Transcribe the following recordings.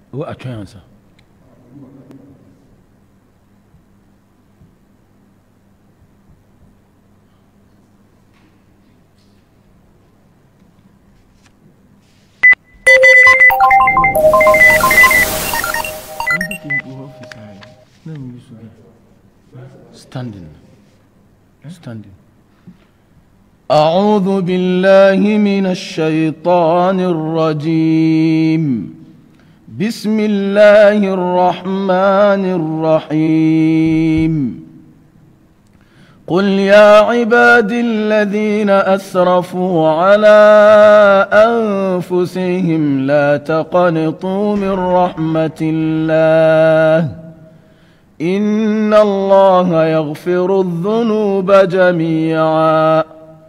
wo atwɛn ansa standing standing أعوذ بالله من الشيطان الرجيم بسم الله الرحمن الرحيم قل يا عبادي الذين أسرفوا على أنفسهم لا تقنطوا من رحمة الله إن الله يغفر الذنوب جميعا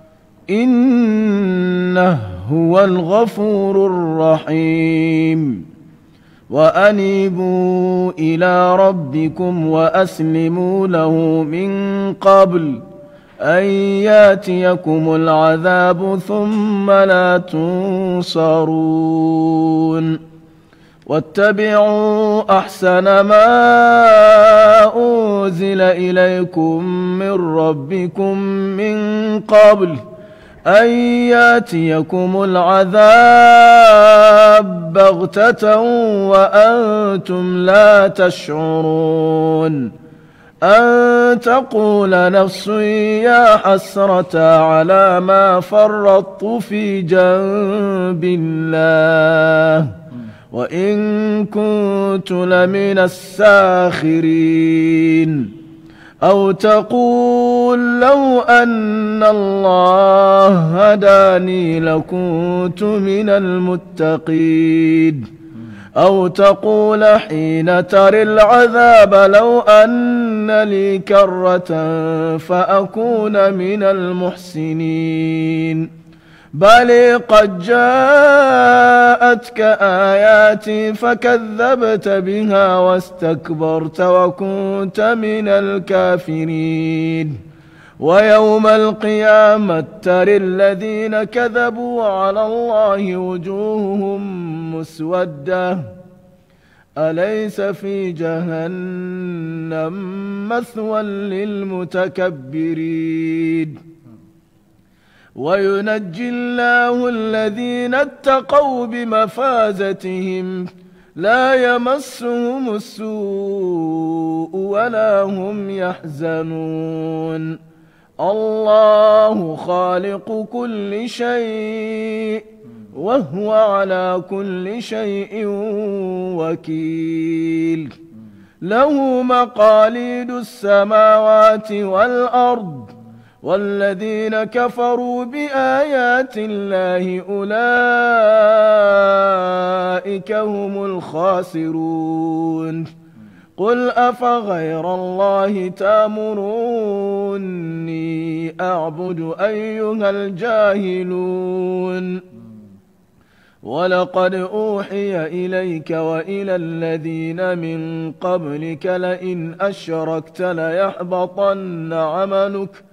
إنه هو الغفور الرحيم وأنيبوا إلى ربكم وأسلموا له من قبل أن ياتيكم العذاب ثم لا تنصرون واتبعوا أحسن ما أنزل إليكم من ربكم من قبل أن ياتيكم العذاب بغتة وأنتم لا تشعرون أن تقول نفس يا حسرة على ما فرطت في جنب الله وإن كنت لمن الساخرين أو تقول لو أن الله هداني لكنت من المتقين أو تقول حين ترى العذاب لو أن لي كرة فأكون من المحسنين بل قد جاءتك آياتي فكذبت بها واستكبرت وكنت من الكافرين ويوم القيامة ترى الذين كذبوا على الله وجوههم مسودة أليس في جهنم مثوى للمتكبرين وينجي الله الذين اتقوا بمفازتهم لا يمسهم السوء ولا هم يحزنون الله خالق كل شيء وهو على كل شيء وكيل له مقاليد السماوات والأرض والذين كفروا بآيات الله أولئك هم الخاسرون قل أفغير الله تامروني أعبد أيها الجاهلون ولقد أوحي إليك وإلى الذين من قبلك لئن أشركت ليحبطن عملك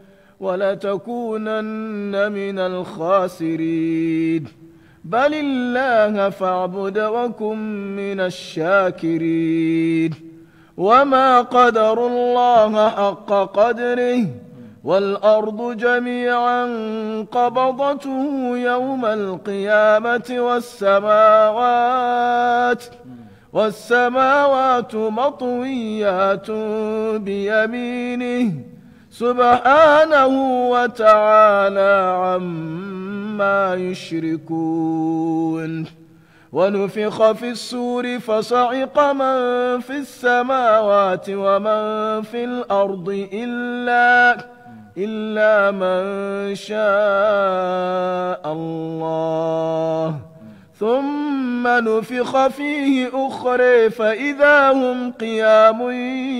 ولتكونن من الخاسرين بل الله فاعبد وكن من الشاكرين وما قدر الله حق قدره والأرض جميعا قبضته يوم القيامة والسماوات والسماوات مطويات بيمينه سبحانه وتعالى عما يشركون ونفخ في السور فصعق من في السماوات ومن في الأرض إلا إلا من شاء الله ثم نفخ فيه أخرى فإذا هم قيام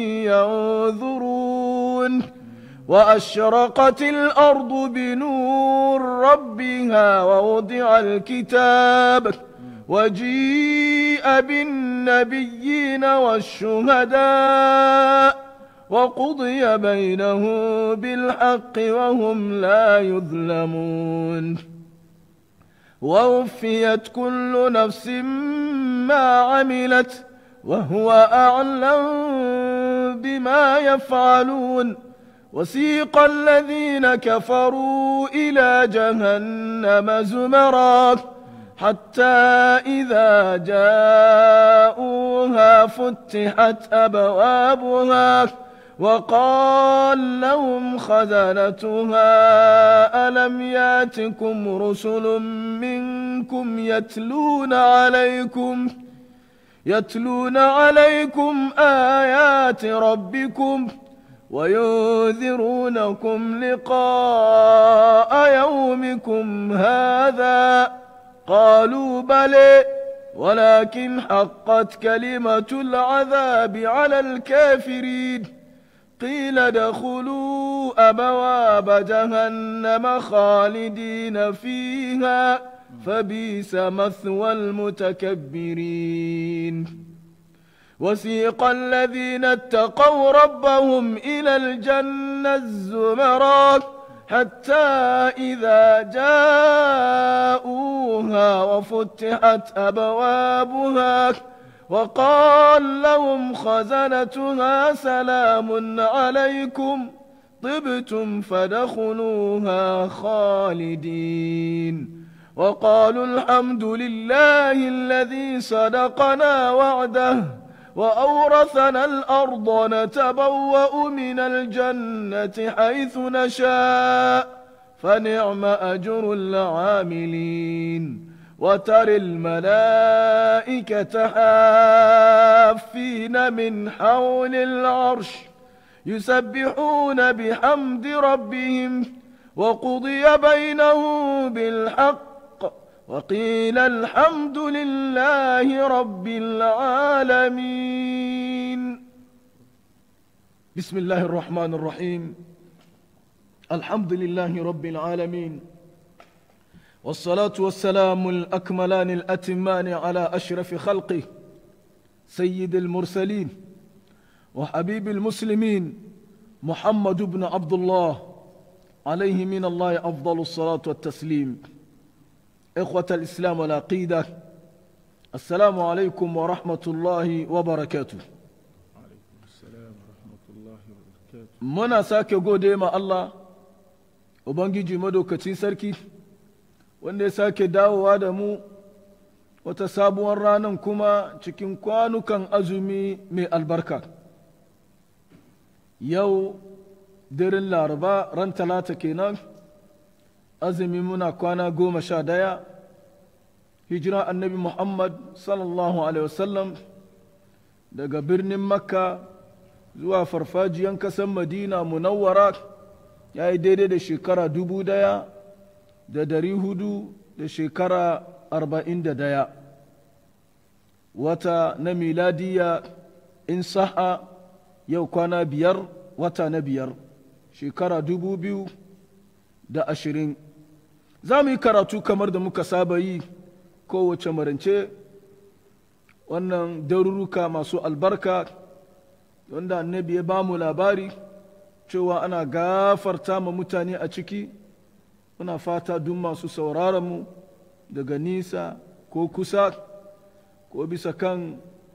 ينظرون وأشرقت الأرض بنور ربها ووضع الكتاب وجيء بالنبيين والشهداء وقضي بينهم بالحق وهم لا يظلمون ووفيت كل نفس ما عملت وهو أعلم بما يفعلون وسيق الذين كفروا إلى جهنم زمرا حتى إذا جاءوها فتحت أبوابها وقال لهم خزنتها ألم ياتكم رسل منكم يتلون عليكم يتلون عليكم آيات ربكم وينذرونكم لقاء يومكم هذا قالوا بلى ولكن حقت كلمة العذاب على الكافرين قيل ادخلوا أبواب جهنم خالدين فيها فبئس مثوى المتكبرين وسيق الذين اتقوا ربهم إلى الجنة الزمرات حتى إذا جاءوها وفتحت أبوابها وقال لهم خزنتها سلام عليكم طبتم فدخلوها خالدين وقالوا الحمد لله الذي صدقنا وعده وأورثنا الأرض نتبوأ من الجنة حيث نشاء فنعم أجر العاملين وترى الملائكة حافين من حول العرش يسبحون بحمد ربهم وقضي بينهم بالحق وقيل الحمد لله رب العالمين بسم الله الرحمن الرحيم الحمد لله رب العالمين والصلاة والسلام الأكملان الأتمان على أشرف خلقه سيد المرسلين وحبيب المسلمين محمد بن عبد الله عليه من الله أفضل الصلاة والتسليم إخوة الإسلام والعقيدة السلام عليكم ورحمة الله وبركاته muna sake gode ma Allah Ubangiji madaukacin sarki wanda ya sake dawowa da mu wata sabuwar ranar kuma cikin kwanukan azumi mai albarka yau daren laraba ran talata kenan azumi muna kwana goma sha daya hijira annabi muhammad sallallahu alaihi wasallam daga birnin makka zuwa farfajiyan kasan madina munawwara ya yi daidai da shekara dubu daya da dari hudu da shekara arba'in da daya wata na miladiya in sa'a yau kwana biyar wata na biyar shekara dubu biyu da ashirin za mu yi karatu kamar da muka saba yi kowace marance wannan daruruka masu albarka wanda annabi ya ba mu labari cewa ana gafarta ma mutane a ciki muna fata duk masu sauraronmu daga nisa ko kusa ko bisa kan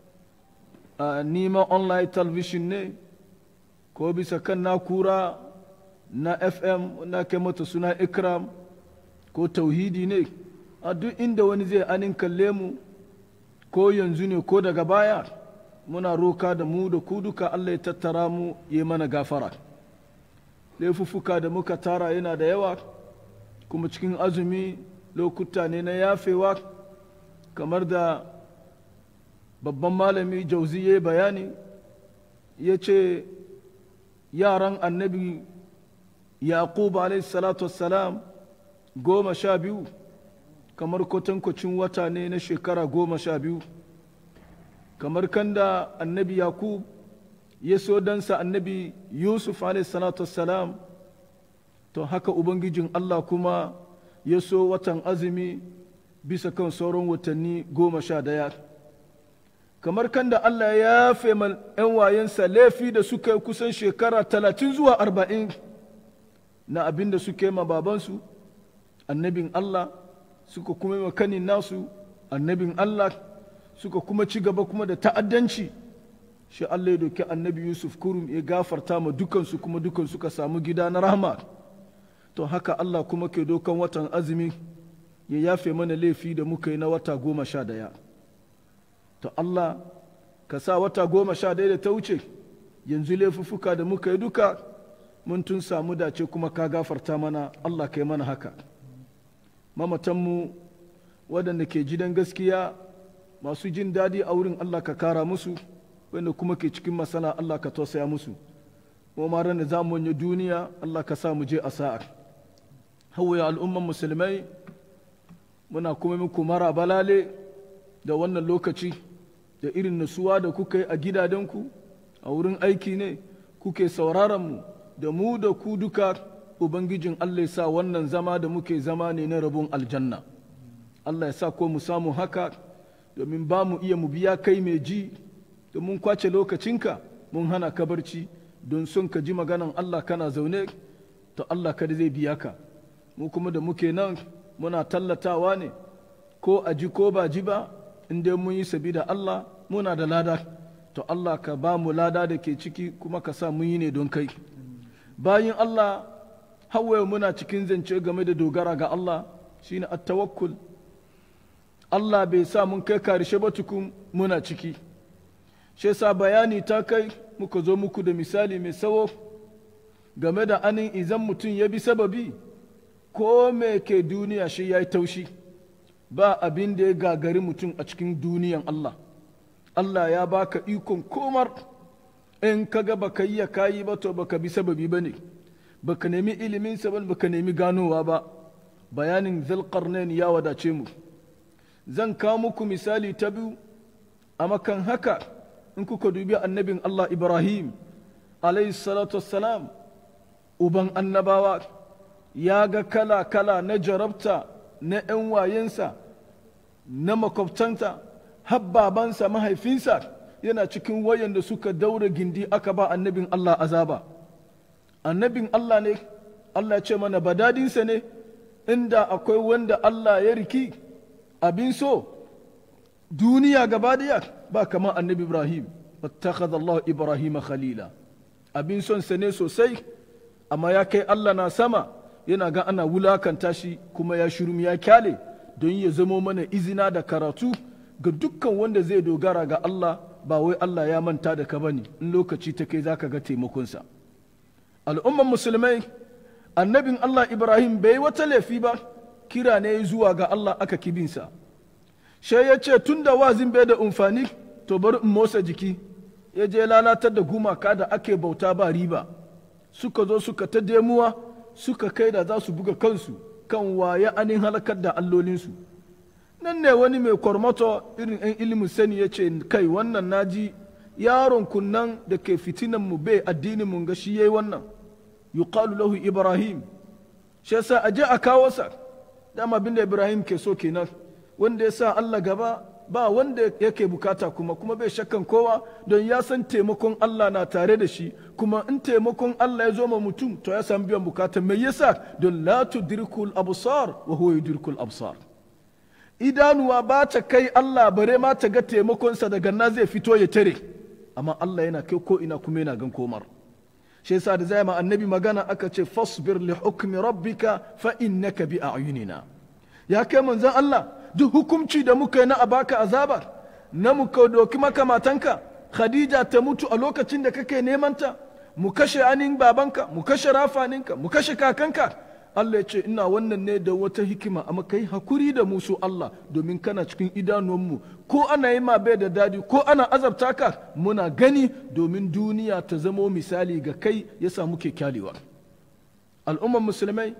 nima online television ne ko bisa kan nakura na fm na kai mata suna ikram ko tauhidi ne a duk inda wani zai anin kalle mu ko yanzu ne ko daga baya muna roka da mu da ku duka allah ya tattara mu ya mana gafara laifuffuka da muka tara yana da yawa kuma cikin azumi lokuta ne na yafewa kamar da babban malami jauzi ya bayani ya ce yaran annabi yaqub salatu wassalam goma sha biyu kamar kwatankwacin wata ne na shekara goma sha biyu kamar kanda annabi yaqub ya so dansa annabi yusuf salatu wassalam to haka ubangijin allah kuma ya so watan azumi bisa kan sauran watanni goma sha daya kamar kan da Allah ya yafe ‘yan wayensa laifi da suka yi kusan shekara talatin zuwa arba'in na abin da suka yi ma babansu annabin Allah suka kuma yi kanin nasu annabin Allah suka kuma ci gaba kuma da ta'addanci shi Allah ya doki annabi Yusuf kurum ya gafarta ma dukansu kuma dukan suka samu gida na rahama to haka Allah kuma ke dokan watan azumi ya yafe mana laifi da muka yi na wata goma sha daya to Allah ka sa wata goma sha daya da ta wuce yanzu laifuffuka da muka yi duka mun tun samu dace kuma ka gafarta mana Allah ka yi mana haka mamatanmu waɗanda ke gidan gaskiya masu jin daɗi a wurin Allah ka kara musu wanda kuma ke cikin masana Allah ka tausaya musu mu ma ran da za mu wani duniya Allah ka sa mu je a sa'a hawaya al'umman musulmai muna kuma muku mara balale da wannan lokaci da irin nasuwa da kuka yi a gidajenku a wurin aiki ne kuke sauraron mu da mu da ku duka ubangijin Allah ya sa wannan zama da muke zama ne na rabon aljanna Allah ya sa ko mu samu haka domin ba mu iya mu biya kai mai ji da mun kwace lokacinka mun hana ka barci don son ka ji maganan Allah kana zaune to Allah kada zai biya ka mu kuma da muke nan muna tallatawa ne ko a ji ko ba ji ba in dai mun yi sabi da Allah muna da lada to Allah ka ba mu lada da ke ciki kuma ka sa mun yi ne don kai bayan Allah hawaye muna cikin zance game da dogara ga Allah shine at-tawakkul Allah bai sa mun kai karshe ba tukun muna ciki shi yasa bayani ta kai muka zo muku da misali mai sawo game da anin izan mutum ya bi sababi ko me ke duniya shi ya yi taushi ba abin da ya gagari mutum a cikin duniyan Allah Allah ya baka ikon komar in kaga baka yi ya kayi ba to baka bi sababi ba ne baka nemi ilimin sa baka nemi ganowa ba bayanin zalqarnain ya wadace mu zan kawo muku misali ta biyu a makan haka in kuka dubi annabin Allah Ibrahim alayhi salatu wassalam uban annabawa ya ga kala-kala na jarabta na ‘yan wayensa na makwabtanta habbabansa mahaifinsa yana cikin wayan da suka daura gindi aka ba annabin Allah azaba annabin Allah ne Allah ce mana badadinsa ne inda akwai wanda Allah ya riki abin so duniya gaba daya ba kamar annabi Ibrahim wattakhadha Allah Ibrahim khalila abin son sa ne sosai amma ya kai Allah na sama yana ga ana wulakanta shi kuma ya shirum ya kyale don ya zamo mana izina da karatu ga dukkan wanda zai dogara ga Allah ba wai Allah ya manta da ka bane in lokaci ta kai zaka ga taimakonsa al'umman musulmai annabin Allah Ibrahim bai wata laifi ba kira ne zuwa ga Allah aka kibinsa sai ya ce tun da wazin bai da umfani to bari in motsa jiki ya je lalatar da gumaka da ake bauta ba riba suka zo suka ta demuwa suka kai da za su buga kansu kan waye anin halakar da allolinsu nan ne wani mai kwarmato irin 'yan ilimin sani ya ce kai wannan naji yaron kunnan da ke fitinan mu bai addinin mun ga shi yayi wannan yuqalu lahu ibrahim shi yasa a je a kawo sa dama abin da ibrahim ke so kenan wanda ya sa Allah gaba ba wanda yake bukata kuma kuma bai shakkan kowa don ya san taimakon Allah na tare da shi kuma in taimakon Allah ya zo ma mutum to ya san biyan bukata mai yasa don la tudrikul absar wa huwa yudrikul absar idanuwa ba ta kai Allah bare ma ta ga taimakonsa daga na zai fito ya tare amma Allah yana kai ko ina kuma yana gan komar shi yasa da zai ma annabi magana aka ce fasbir li hukmi rabbika fa innaka bi a'yunina ya kai manzon Allah duk hukumci da muka yi na a baka azaba na muka doki maka matanka khadija ta mutu a lokacin da kake nemanta mu kashe anin babanka mu kashe rafaninka mu kashe kakanka Allah ya ce ina wannan ne da wata hikima amma kai hakuri da musu Allah domin kana cikin idanuwanmu ko ana yi ma bai da dadi ko ana azabta ka muna gani domin duniya ta zamo misali ga kai ya samu ke kyalewa al'ummar musulmai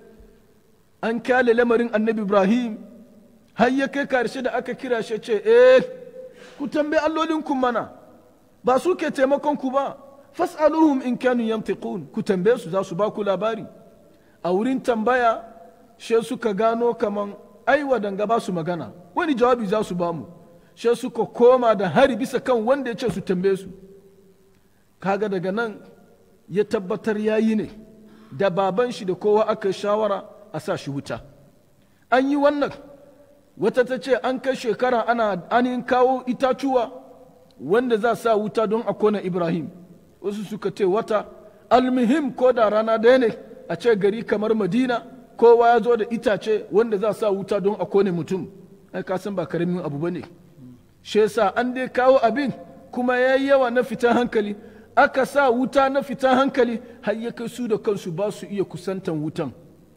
an kyale lamarin annabi ibrahim har ya kai karshe da aka kira shi ce eh ku tambayi allolinku mana ba su ke taimakon ku ba fas'aluhum in kanu yantiqun ku tambaye su za su ba ku labari a wurin tambaya she suka gano kaman ai wadanga ba su magana wani jawabi za su ba mu she suka koma da hari bisa kan wanda ya ce su tambaye su kaga daga nan ya tabbatar yayi ne da baban shi da kowa aka shawara a sa shi wuta an yi wannan wata ta ce an kai shekara ana anin kawo itacuwa wanda za sa wuta don a kona ibrahim wasu suka ce wata almuhim ko da rana ɗaya ne a ce gari kamar madina kowa ya zo da itace wanda za sa wuta don a kone mutum ai ka san ba karamin abu ba ne shi yasa an dai kawo abin kuma ya yi yawa na fitan hankali aka sa wuta na fitan hankali har ya kai su da kansu ba su iya kusantan wutan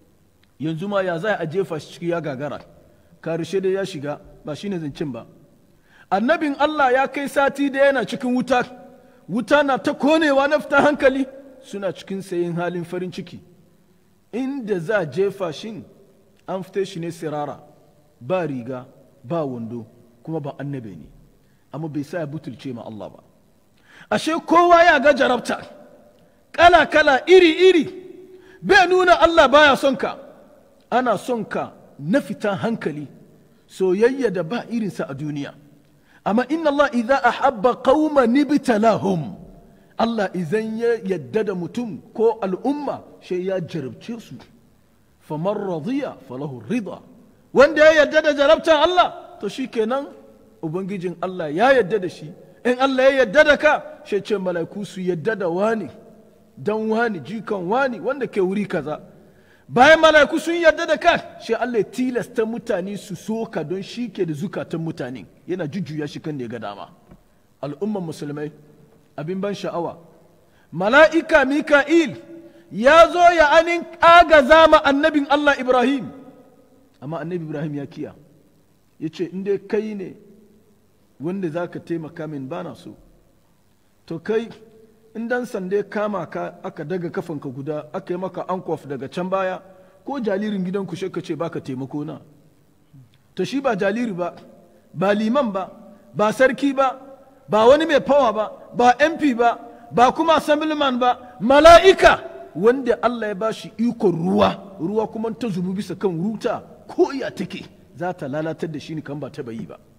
yanzu ma ya za a jefa shi ciki ya gagara karshe dai ya shiga ba shine zancen ba annabin Allah ya kai sati da yana cikin wuta wuta na ta konewa na fitan hankali suna cikin sayin halin farin ciki inda za jefa shin an fita shi ne sirara ba riga ba wando kuma ba annabe ne amma bai sa ya butulce ma Allah ba ashe kowa ya ga jarabta kala kala iri iri bai nuna Allah baya son ka ana son ka na fitan hankali soyayya da ba irinsa a duniya amma inna Allah idza ahabba qauman ibtalahum Allah idan ya yadda da mutum ko al'umma sai ya jarabce su faman radiya falahu rida wanda ya yadda da jarabtan Allah to shikenan ubangijin Allah ya yadda da shi in Allah ya yadda da ka sai ce mala'iku su yadda da wani dan wani jikan wani wanda ke wuri kaza bayan mala'iku sun yarda da ka shi Allah ya tilasta mutane su so ka don shi ke da zukatan mutane yana jujjuya shi kan da ya ga dama al'umman musulmai abin ban sha'awa mala'ika mika'il ya zo ya anin agaza ma annabin Allah Ibrahim amma annabi Ibrahim ya kiya ya ce in dai kai ne wanda za ka taimaka min bana so to kai in dan sande kama ka aka daga kafanka guda aka yi maka ankof daga can baya ko jalirin gidan ku ka ce baka taimako na to shi ba jaliri ba ba liman ba ba sarki ba ba wani mai fawa ba ba mp ba ba kuma assemblyman ba mala'ika wanda Allah ya ba shi ikon ruwa ruwa kuma ta zubu bisa kan ruta ko iya take za ta lalatar da shi ne kan ba ta bayi ba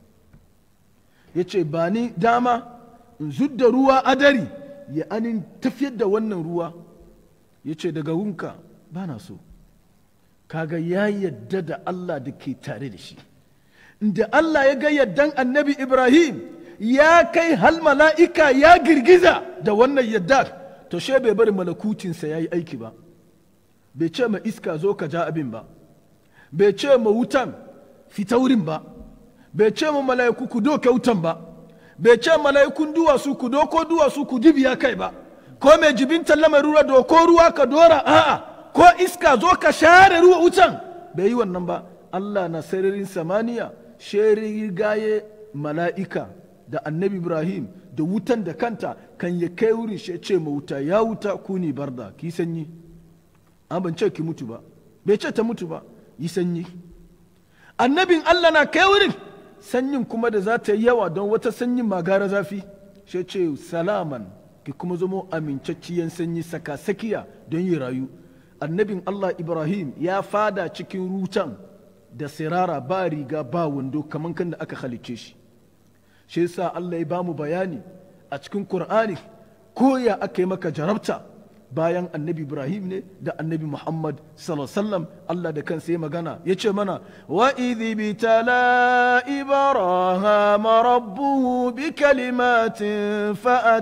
ya ce ba ni dama in zudda ruwa adari ya anin tafiyar da wannan ruwa ya ce daga wunka ba na so kaga ya yadda da Allah da ke tare da shi da Allah ya ga yaddan annabi Ibrahim ya kai hal mala'ika ya girgiza da wannan yadda to she bai bari malakutinsa ya yi aiki ba bai ce ma iska zo ka ja abin ba bai ce ma wutan fita wurin ba bai ce ma mala'iku ku doke wutan ba bai ce mala'ikun duwatsu ku doko duwatsu ku dibiya kai ba ko mai jibin mai ruwa doko ruwa ka dora a'a ko iska zo ka share ruwa wutan bai yi wannan ba Allah na sararin samaniya sheri gaye mala'ika da annabi Ibrahim da wutan da kanta kan ya kai wurin shi ce ma wuta ya wuta ku ni barda ki sanyi an ban ce ki mutu ba bai ce ta mutu ba yi sanyi annabin Allah na kai wurin sanyin kuma da za ta yi yawa don wata sanyin magara zafi shi ce salaman ki kuma zamo amincacciyan sanyi saka sakiya don yi rayu annabin Allah Ibrahim ya fada cikin rutan da sirara ba riga ba wando kamar kan da aka halicce shi shi yasa Allah ya ba mu bayani a cikin Qur'ani ko ya aka yi maka jarabta bayan annabi Ibrahim ne da annabi Muhammad sallallahu Allah da kansa ya magana ya ce mana wa idhi bitala ibrahim rabbuhu bi kalimatin fa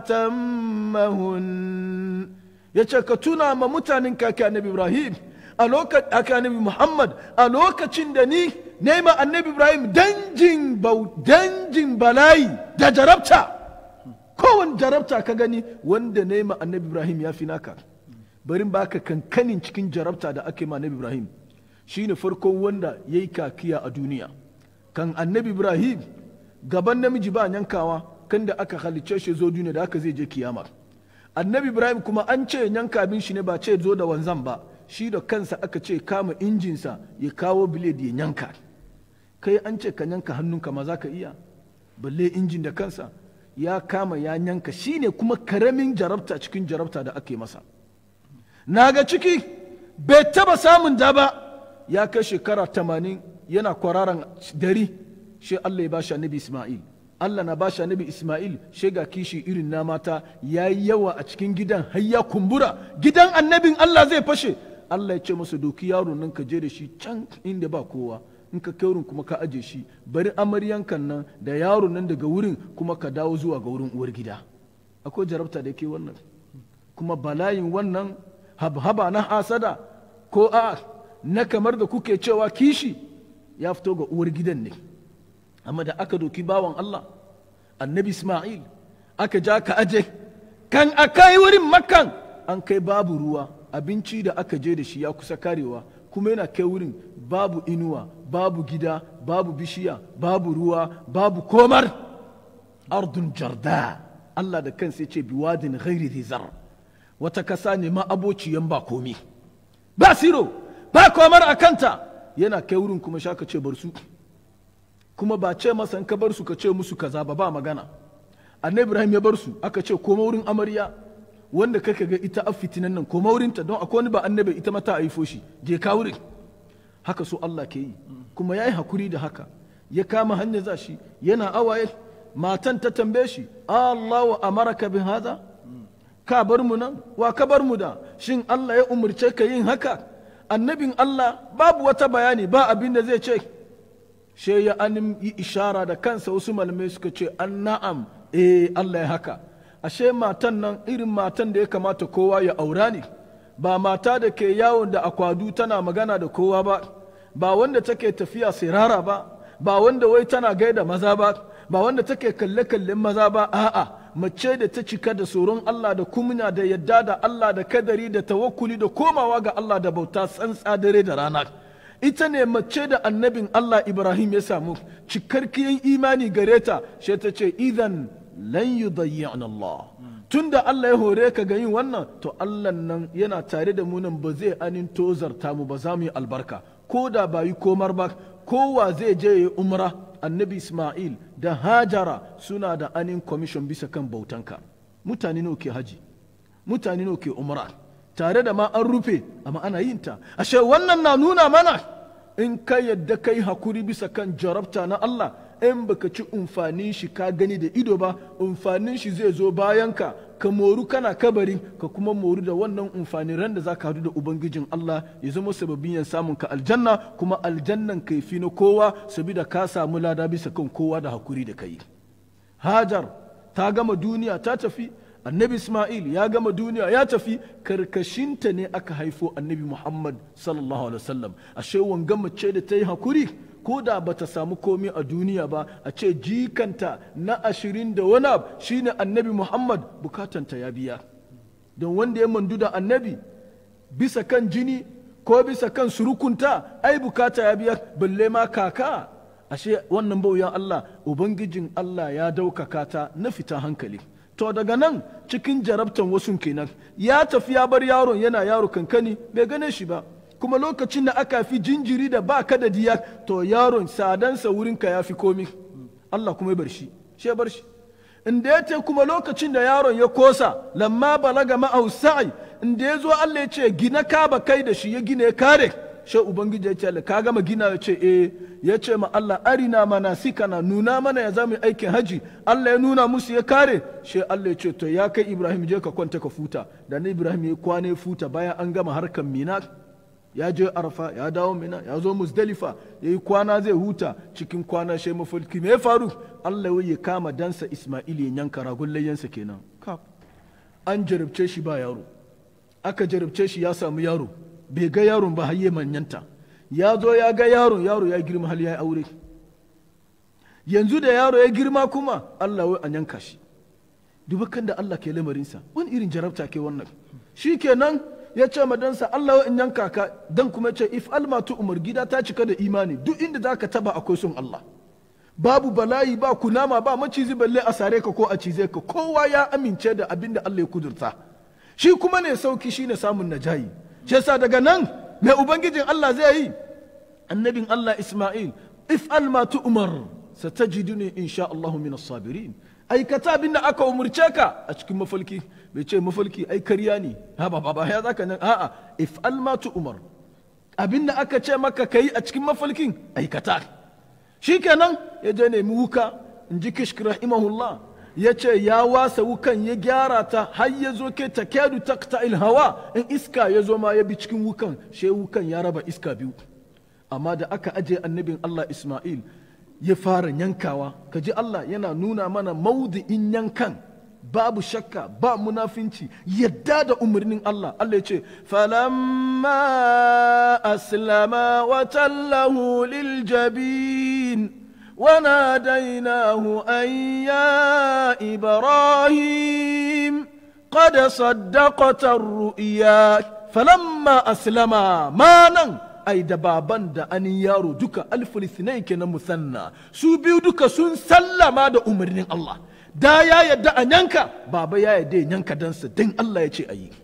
atammahun ya ce ka tuna ma mutanen kake annabi Ibrahim a lokacin annabi Muhammad a lokacin da ni nema annabi Ibrahim danjin danjin bala'i da jarabta kowane jarabta ka gani wanda nema annabi Ibrahim ya fi naka barin baka kankanin cikin jarabta da ake ma annabi Ibrahim shine farkon wanda ya yi kakiya a duniya kan annabi Ibrahim gaban namiji ba yankawa kan da aka halicce shi zo duniya da aka zai je kiyama annabi Ibrahim kuma an ce yanka abin shi ne ba ce zo da wanzan ba shi da kansa aka ce kama injinsa ya kawo biled ya yanka kai an ce ka yanka hannunka ma za ka iya balle injin da kansa ya kama ya yanka shi ne kuma karamin jarabta cikin jarabta da ake masa na ga ciki bai taba samun da ba ya kai shekara tamanin yana kwararan dari shi Allah ya bashi annabi Ismail Allah na bashi annabi Ismail shi ga kishi irin na mata ya yi yawa a cikin gidan har ya kumbura gidan annabin Allah zai fashe Allah ya ce masa doki yaro nan ka je da shi can inda ba kowa in ka kai wurin kuma ka aje shi bari amaryankan nan da yaro nan daga wurin kuma ka dawo zuwa ga wurin uwar gida akwai jarabta da ke wannan kuma bala'in wannan habhaba na hasada ko a na kamar da kuke cewa kishi ya fito ga uwar gidan ne amma da aka doki bawan Allah annabi Ismail aka ja ka aje kan a kai wurin makan an kai babu ruwa abinci da aka je da shi ya kusa karewa kuma yana kai wurin babu inuwa babu gida babu bishiya babu ruwa babu komar ardun jarda Allah da kansa ya ce biwadin ghairi zar wata kasa ne ma abociyan ba komi ba siro ba komar a kanta yana kai wurin kuma sha ka ce bar su kuma ba ce masa ka bar su ka ce musu kaza ba ba magana annabi ibrahim ya bar su aka ce koma wurin amarya wanda kake ga ita a fitinan nan koma wurinta don akwai wani ba annabi ita mata a haifo shi je ka wurin haka so Allah ke yi kuma ya yi hakuri da haka ya kama hanyar za shi yana awaye matan ta tambaye shi Allah wa amaraka bin hada ka bar mu nan wa ka bar mu da shin Allah ya umurce ka yin haka annabin Allah babu wata bayani ba abin da zai ce she ya anim yi ishara da kansa wasu malamai suka ce an na'am eh Allah ya haka ashe matan nan irin matan da ya kamata kowa ya aura ne ba mata da ke yawon da akwadu tana magana da kowa ba ba wanda take tafiya sirara ba ba wanda wai tana gaida maza ba ba wanda take kalle-kallen maza ba a'a mace da ta cika da tsoron Allah da kumnya da yadda da Allah da kadari da tawakkuli da komawa ga Allah da bauta tsantsa dare da rana ita ne mace da annabin Allah Ibrahim ya samu cikarkiyan imani gare ta shi ta ce idan lan yudayyi'na Allah tunda Allah ya hore ka ga yin wannan to Allah nan yana tare da mu nan ba zai anin tozarta mu ba za mu yi albarka ko da ba yi komar ba kowa zai je ya umra annabi Ismail da Hajara suna da anin commission bisa kan bautanka mutane nawa ke haji mutane nawa ke umra tare da ma an rufe amma ana yin ta ashe wannan na nuna mana in ka yadda kai hakuri bisa kan jarabta na Allah in baka ci umfanin shi ka gani da ido ba umfanin shi zai zo bayan ka ka moru kana kabari ka kuma moru da wannan umfanin ran da za ka hadu da ubangijin Allah ya zama sababin yan samun ka aljanna kuma aljannan kai fi na kowa sabida ka samu lada bisa kan kowa da hakuri da kai hajar ta gama duniya ta tafi annabi isma'il ya gama duniya ya tafi karkashinta ne aka haifo annabi muhammad sallallahu alaihi wasallam ashe wanga mace da ta yi hakuri ko da ba ta samu komi a duniya ba a ce jikanta na ashirin da wani abu shine annabi muhammad bukatanta ya biya don wanda ya mandu da annabi bisa kan jini ko bisa kan surukunta ai bukata ya biya balle ma kaka ashe wannan bauyan allah ubangijin allah ya daukaka ta na fita hankali to daga nan cikin jarabtan wasu kenan ya tafi ya bar yaron yana yaro kankani bai gane shi ba kuma lokacin da aka fi jinjiri da ba ka da diya to yaron sadansa wurinka ya fi komi Allah kuma ya bar shi shi bar shi inda ya ce kuma lokacin da yaron ya kosa lamma balaga ma'au sa'i inda ya zo Allah ya ce gina ka ba kai da shi ya gina ya kare shi ubangiji ya ce ka gama gina ya ce eh ya ce ma Allah arina mana sikana nuna mana ya zama aikin haji Allah ya nuna musu ya kare shi Allah ya ce to ya kai Ibrahim je ka kwanta ka futa da na Ibrahim ya kwana ya futa bayan an gama harkan mina ya je arfa ya dawo mina ya zo musdalifa ya yi kwana zai huta cikin kwana shi mafarki me ya faru Allah ya kama dansa Ismail ya yanka ragun layyansa kenan an jarabce shi ba yaro aka jarabce shi ya samu yaro bai ga yaron ba har manyanta ya zo ya ga yaron yaro ya girma hal ya yi aure yanzu da yaro ya girma kuma Allah wai an yanka shi dubakan da Allah ke lamarinsa wani irin jarabta ke wannan shi kenan ya ce madansa Allah wai in yanka ka dan kuma ce if almatu umar gida ta cika da imani duk inda za ka taba akwai son Allah babu bala'i ba kunama ba macizi balle a sare ka ko a cize ka kowa ya amince da abin da Allah ya kudurta shi kuma ne sauki shine samun najayi shi yasa daga nan mai ubangijin Allah zai yi annabin Allah Ismail if almatu umar satajiduni insha Allah min as-sabirin aikata abin da aka umurce ka a cikin mafalki bai ce mafalki ai karya ne ha ba ba ya zaka nan a'a if almatu umar abin da aka ce maka kai a cikin mafalkin aikata shikenan ya je nemi wuka in ji kishk rahimahullah ya ce ya wasa wukan ya gyara ta har ya zo ke ta kyadu takta hawa in iska ya zo ma ya bi cikin wukan she wukan ya raba iska biyu amma da aka aje annabin Allah Ismail ya fara yankawa ka ji Allah yana nuna mana maudi'in yankan babu shakka ba munafinci yadda da umarnin Allah Allah ya ce falamma aslama wa tallahu lil jabin wa nadainahu an ya ibrahim qad saddaqata ar-ru'ya falamma aslama manan ai da baban da anin yaro duka alfilistinai kenan musanna su biyu duka sun sallama da umarnin Allah da ya yadda a yanka baba ya yadda ya yanka dansa don Allah ya ce a yi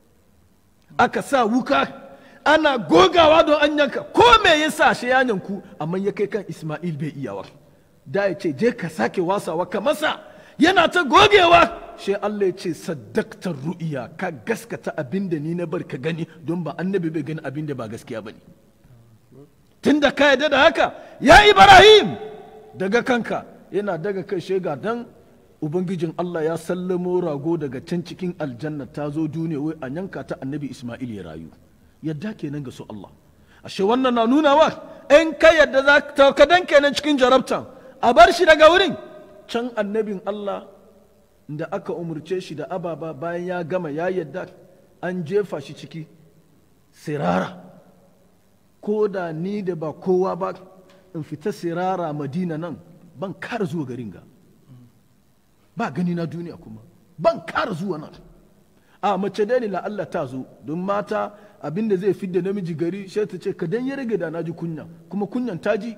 aka sa wuka ana gogawa don an yanka ko me ya sa shi ya yanku amma ya kai kan Ismail bai iyawa da ya ce je ka sake wasawa ka masa yana ta gogewa shi Allah ya ce saddaktar ru'iya ka gaskata abin da ni na bar ka gani don ba annabi bai gani abin da ba gaskiya ba ne tun da ka yadda da haka ya ibrahim daga kanka yana daga kai shega dan ubangijin Allah ya sallamo rago daga can cikin aljanna ta zo duniya wai a yanka ta annabi isma'il ya rayu yadda kenan ga su Allah ashe wannan na nuna wa in ka yadda za ka kadan kenan cikin jarabtan a bar shi daga wurin can annabin Allah da aka umarce shi da ababa bayan ya gama ya yadda an jefa shi ciki sirara ko da ni da ba kowa ba in fita sirara madina nan ban kara zuwa garin ga ba gani na duniya kuma ban kara zuwa nan a mace dai ne la Allah ta zo don mata abinda zai fidda namiji gari sai ta ce ka dan ya rage da na ji kunya kuma kunyan ta ji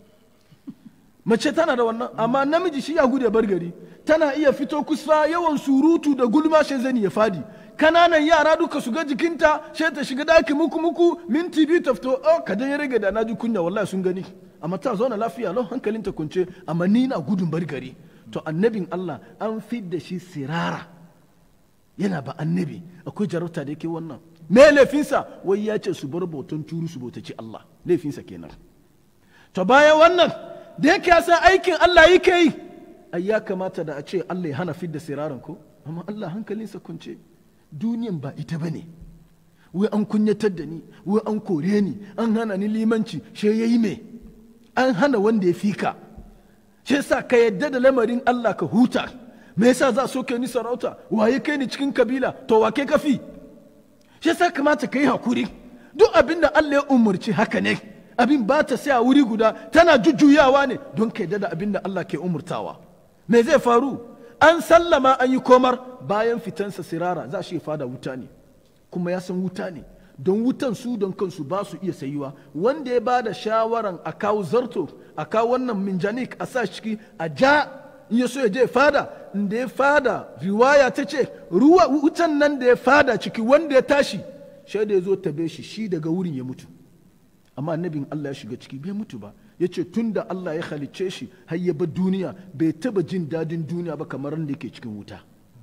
mace tana da wannan amma namiji shi ya gude bar gari tana iya fito kusa yawan surutu da gulma shi zani ya fadi kananan yara duka su ga jikinta sai ta shiga daki muku muku minti biyu ta fito oh kadan ya rage da na ji kunya wallahi sun gani amma ta zauna lafiya lau hankalinta kunce amma ni na gudun bar gari to annabin Allah an fidda shi sirara yana ba annabi akwai jarabta da yake wannan me laifinsa wai ya ce su bar bautan turu su bautaci Allah laifinsa kenan to bayan wannan da yake ya san aikin Allah yake yi ai ya kamata da a ce Allah ya hana fidda siraran ko amma Allah hankalinsa kunce duniyan ba ita bane wai an kunyatar da ni wai an kore ni an hana ni limanci she yayi me an hana wanda ya fika shi yasa ka yadda da lamarin Allah ka huta me yasa za so kai ni sarauta waye kai ni cikin kabila to wa kai kafi shi yasa kamata ka yi hakuri duk abin da Allah ya umurci haka ne abin ba ta sai a wuri guda tana jujjuyawa ne don ka yadda da abin da Allah ke umurtawa me zai faru an sallama an yi komar bayan fitansa sirara za shi fada wuta ne kuma ya san wuta ne don wutan su don kansu ba su iya sayuwa wanda ya ba da shawaran a kawo zarto a kawo wannan minjanik a sa ciki a ja in ya so ya je fada da ya fada riwaya ta ce ruwa wutan nan da ya fada ciki wanda ya tashi shaida ya zo tabe shi shi daga wurin ya mutu amma annabin Allah ya shiga ciki bai mutu ba ya ce tun da Allah ya halicce shi har ya bar duniya bai taba jin dadin duniya ba kamar da yake cikin wuta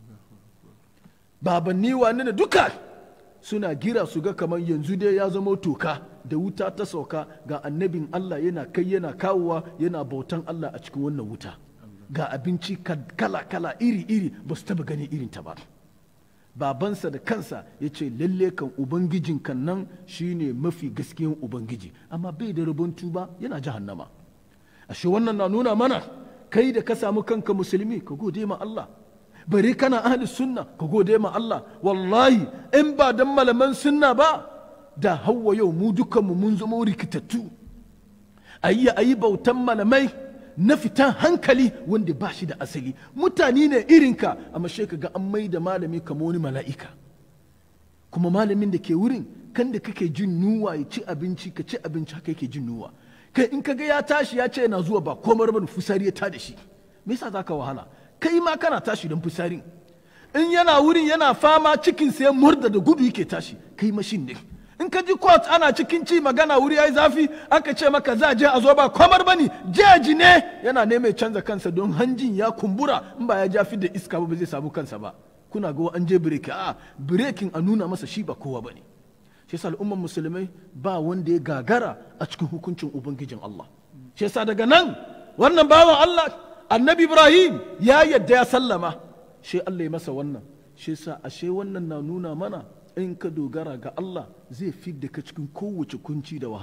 babanni wani da duka suna gira su ga kamar yanzu dai ya zama toka da wuta ta sauka ga annabin Allah yana kai yana kawowa yana bautan Allah a cikin wannan wuta ga abinci kala-kala iri-iri ba su taba gani irin ta ba babansa da kansa ya ce lalle kan ubangijin kan nan shine mafi gaskiyan ubangiji amma bai da rabon tuba yana jahannama ashe wannan na nuna mana kai da ka samu kanka musulmi ka gode ma Allah bari kana ahli sunna ka gode ma Allah wallahi in ba dan malaman sunna ba da hawa yau mu dukanmu mun zama rikitattu ayi ayi bautan malamai na fitan hankali wanda ba shi da asali mutane ne irinka amma shi ga an mai da malami kamar wani mala'ika kuma malamin da ke wurin kan da kake jin nuwa ya ci abinci ka ci abinci haka yake jin nuwa kai in ka ga ya tashi ya ce yana zuwa ba komar bane fusari ya tada shi me yasa zaka wahala kai ma kana tashi don fusarin in yana wurin yana fama cikin sai murda da gudu yake tashi kai mashin ne in ka ji court ana cikin ci magana wuri yayi zafi aka ce maka za je a zo ba kwamar bane jeji ne yana neman canza kansa don hanjin ya kumbura in ba ya ja da iska ba zai samu kansa ba kuna ga an je break a breaking a nuna masa shi ba kowa bane shi yasa al'umman musulmai ba wanda ya gagara a cikin hukuncin ubangijin Allah shi yasa daga nan wannan bawan Allah annabi Ibrahim ya yadda ya sallama shi Allah ya masa wannan shi yasa ashe wannan na nuna mana in ka dogara ga Allah zai fidda ka cikin kowace kunci da wahala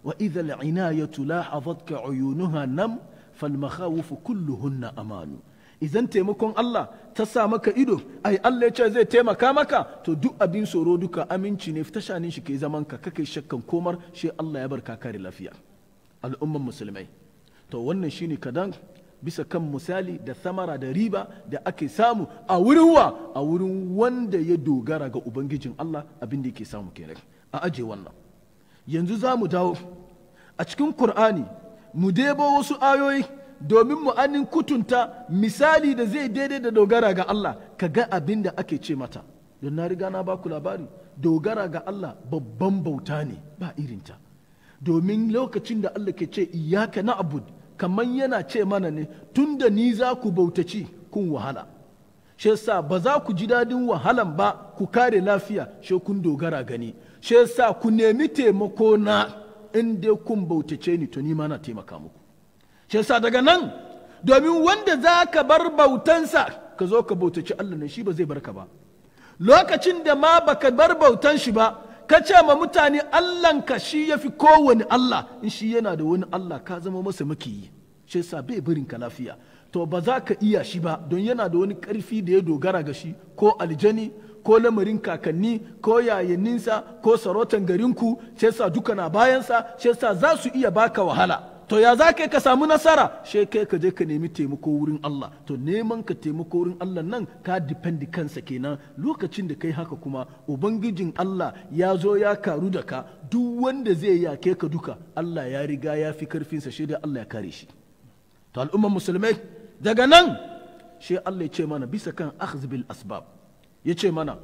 wa idha al'inayatu lahazatka uyunuha nam fal makhawif kulluhunna amanu idan taimakon Allah ta sa maka ido ai Allah ya ce zai taimaka maka to duk abin tsoro duka aminci ne fita shanin shi kai zaman ka kake shakkan komar shi Allah ya barka kare lafiya al'umman musulmai to wannan shine kadan bisa kan misali da samara da riba da ake samu a wurin wa a wurin wanda ya dogara ga ubangijin Allah abin da yake samu kenan a aje wannan yanzu za mu dawo a cikin Kur'ani mu debo wasu ayoyi domin mu anin kutunta misali da zai daidai da dogara ga Allah ka ga abin da ake ce mata don na riga na baku labari dogara ga Allah babban bauta ne ba irinta domin lokacin da Allah ke ce iyaka na abud kamar yana ce mana ne tun da ni za ku bautaci kun wahala shi yasa ba za ku ji dadin wahalan ba ku kare lafiya shi kun dogara gani shi yasa ku nemi taimako na in dai kun bautace ni to ni ma na taimaka muku shi yasa daga nan domin wanda za ka bar bautansa ka zo ka bautaci Allah ne shi ba zai barka ba lokacin da ma baka bar bautan shi ba ka ce ma mutane Allahnka shi ya fi kowane Allah in shi yana da wani Allah ka zama masa makiyi shi yasa bai barin ka lafiya to ba za ka iya shi ba don yana da wani karfi da ya dogara ga shi ko aljani ko lamarin kakanni ko yayanninsa ko sarautan garinku shi yasa duka na bayansa shi yasa za su iya baka wahala to ya za ka samu nasara she kai ka je ka nemi taimako wurin Allah to neman ka taimako wurin Allah nan ka dipendi kansa kenan lokacin da kai haka kuma ubangijin Allah ya zo ya karu da ka duk wanda zai yake ka duka Allah ya riga ya fi karfinsa shi da Allah ya kare shi to al'umman musulmai daga nan shi Allah ya ce mana bisa kan akhz bil asbab ya ce mana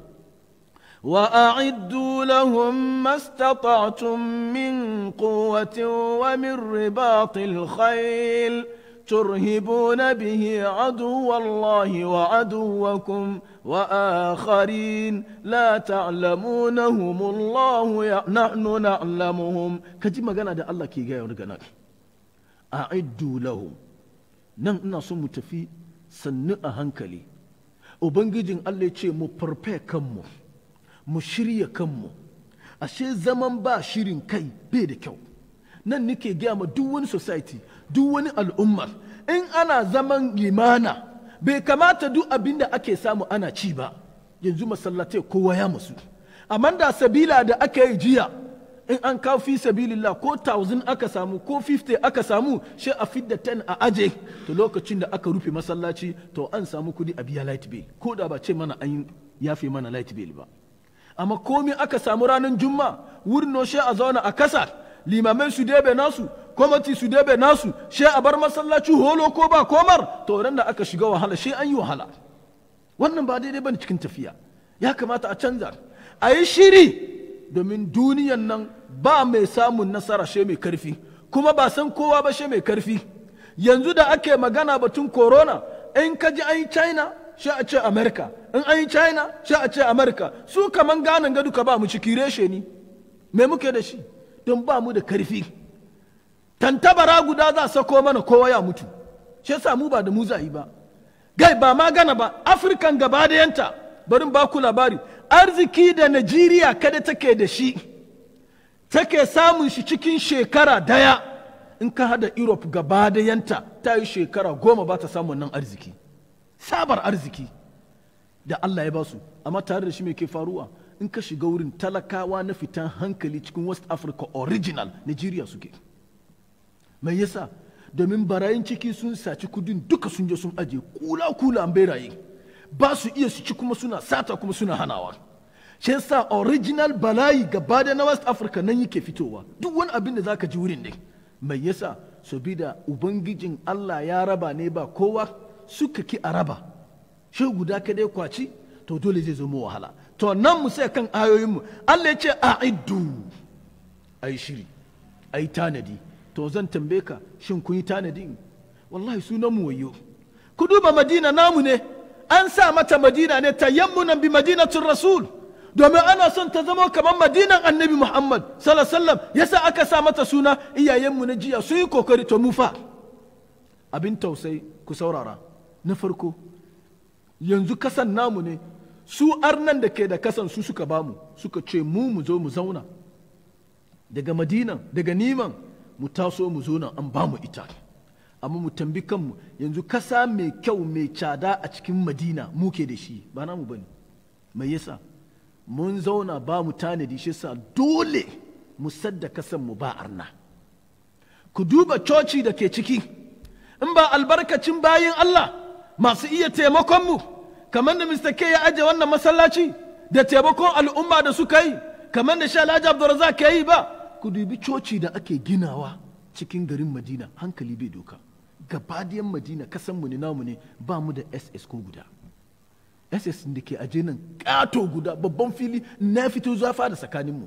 وأعدوا لهم ما استطعتم من قوة ومن رباط الخيل ترهبون به عدو الله وعدوكم وآخرين لا تعلمونهم الله ي... نحن نعلمهم كجي magana da Allah ke gaya wani a'iddu lahum nan ina so mu tafi sannu a hankali ubangijin Allah ya ce mu farfe kanmu mu shirya kanmu ashe zaman ba shirin kai bai da kyau nan nake gaya ma duk wani society duk wani al'umma in ana zaman limana bai kamata duk abin da ake samu ana ci ba yanzu masallatai kowa ya masu amma da sabila da aka yi jiya in an kawo fi sabilillah ko 1000 aka samu ko 50 aka samu shi a fidda 10 a aje to lokacin da aka rufe masallaci to an samu kudi a biya light bill ko da ba ce mana an yafe mana light bill ba amma komi aka samu ranar juma wurin no shi a zauna a kasa limamai su debe nasu kwamati su debe nasu shi a bar masallaci holo ko ba komar to ran da aka shiga wahala shi an yi wahala wannan ba daidai bane cikin tafiya ya kamata a canza a yi shiri domin duniyan nan ba mai samun nasara shi mai karfi kuma ba san kowa ba shi mai karfi yanzu da ake magana batun corona in ka ji an yi china shi a ce america in an yi china shi a ce america su kaman ganin gadu ka ba mu ciki reshe ni me muke da shi don ba mu da karfi tantabara guda za sako mana kowa ya mutu shi yasa mu ba da mu za yi ba gai ba ma gana ba afirkan gaba da yanta barin ba ku labari arziki da najeriya kada take da shi take samun shi cikin shekara daya in ka hada europe gaba da yanta ta yi shekara goma ba ta samun nan arziki sabar arziki da Allah ya basu amma tare da shi mai ke faruwa in ka shiga wurin talakawa na fitan hankali cikin west africa original nigeria suke mai yasa domin barayin ciki sun saci kudin duka sun je sun aje kula kula an beraye ba su iya su ci kuma suna sata kuma suna hanawa shi yasa original bala'i gaba da na west africa nan yake fitowa duk wani abin da zaka ji wurin ne mai yasa sabida ubangijin Allah ya raba ne ba kowa suka ki a raba shi guda ka dai kwaci to dole zai zama wahala to nan mu sai kan ayoyinmu Allah ya ce a iddu ai shiri ai tanadi to zan tambaye ka shin kun yi tanadi wallahi sunan mu wayo ku duba madina namu ne an sa mata madina ne tayammunan bi madinatul rasul domin ana son ta zama kamar madinan annabi muhammad sallallahu alaihi wasallam yasa aka sa mata suna iyayenmu na jiya sun yi kokari to mu fa abin tausayi ku saurara na farko yanzu kasan namu ne su arnan da ke da kasan su suka bamu suka ce mu mu zo mu zauna daga madinan daga niman mu taso mu zo nan an ba mu ita amma mu tambi kanmu yanzu kasa mai kyau mai cada a cikin madina muke da shi ba namu bane mai yasa mun zauna ba mu tanadi shi sa dole mu sadda kasan mu ba arna ku duba coci da ke ciki in ba albarkacin bayin Allah masu iya taimakon mu kamar da Mr. K ya aje wannan masallaci da taimakon al'umma da suka yi kamar da Shalaji Abdulrazak ke yi ba ku dubi coci da ake ginawa cikin garin Madina hankali bai doka gabadiyan Madina kasan mu ne namu ne ba mu da SS ko guda SS da ke aje nan kato guda babban fili na fito zafa da tsakaninmu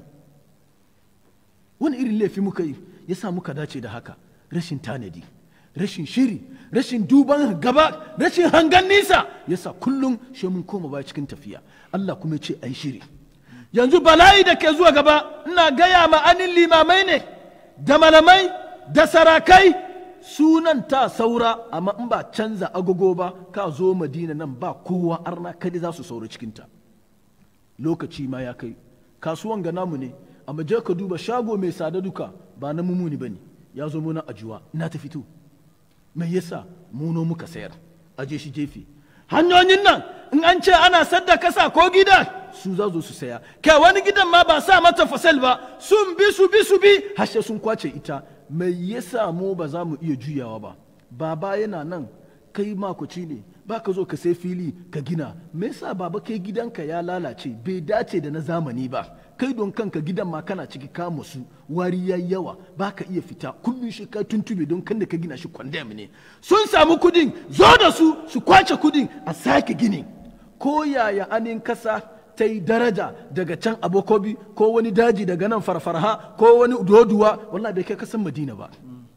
wani irin laifi muka yi ya sa muka dace da haka rashin tanadi rashin shiri rashin duban gaba rashin hangan nisa ya sa kullum shi mun koma baya cikin tafiya Allah kuma ce a yi shiri yanzu bala'i da ke zuwa gaba ina gaya ma'anin limamai ne da malamai da sarakai sunan ta saura amma in ba canza agogo ba ka zo madina nan ba kowa arna kadi za su saura cikinta lokaci ma ya kai kasuwan ga namu ne amma je ka duba shago mai sada duka ba na mumuni ba ne ya zo muna ajuwa na ta fito mai yasa muno muka sayar aje shi jefe hanyoyin nan in an ce ana sadda kasa ko gida su za su saya kai wani gidan ma ba sa mata fasal ba sun bi su bi su bi hashe sun kwace ita mai yasa mu ba za mu iya juyawa ba baba yana nan kai makoci ne ba ka zo ka sai fili ka gina me yasa baba kai gidanka ya lalace bai dace da na zamani ba kai don kanka gidan ma kana ciki ka musu wari ya yawa ba ka iya fita kullum shi ka tuntube don kan da ka gina shi kwandam ne sun samu kudin zo da su su kwace kudin a sake gini ko yaya anin kasa ta yi daraja daga can abokobi ko wani daji daga nan farfarha ko wani doduwa wallahi bai kai kasan madina ba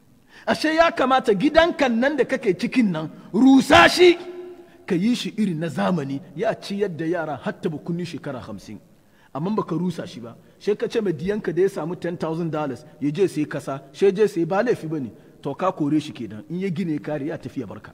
ashe ya kamata gidankan nan da kake cikin nan rusa shi ka yi shi irin na zamani ya ciyar da yara hatta bukunni shekara hamsin amma baka rusa shi ba she ka ce mai diyanka da ya samu 10,000 dollars ya je sai kasa she je sai ba laifi bane to ka kore shi kenan in ya gine kare ya tafi ya barka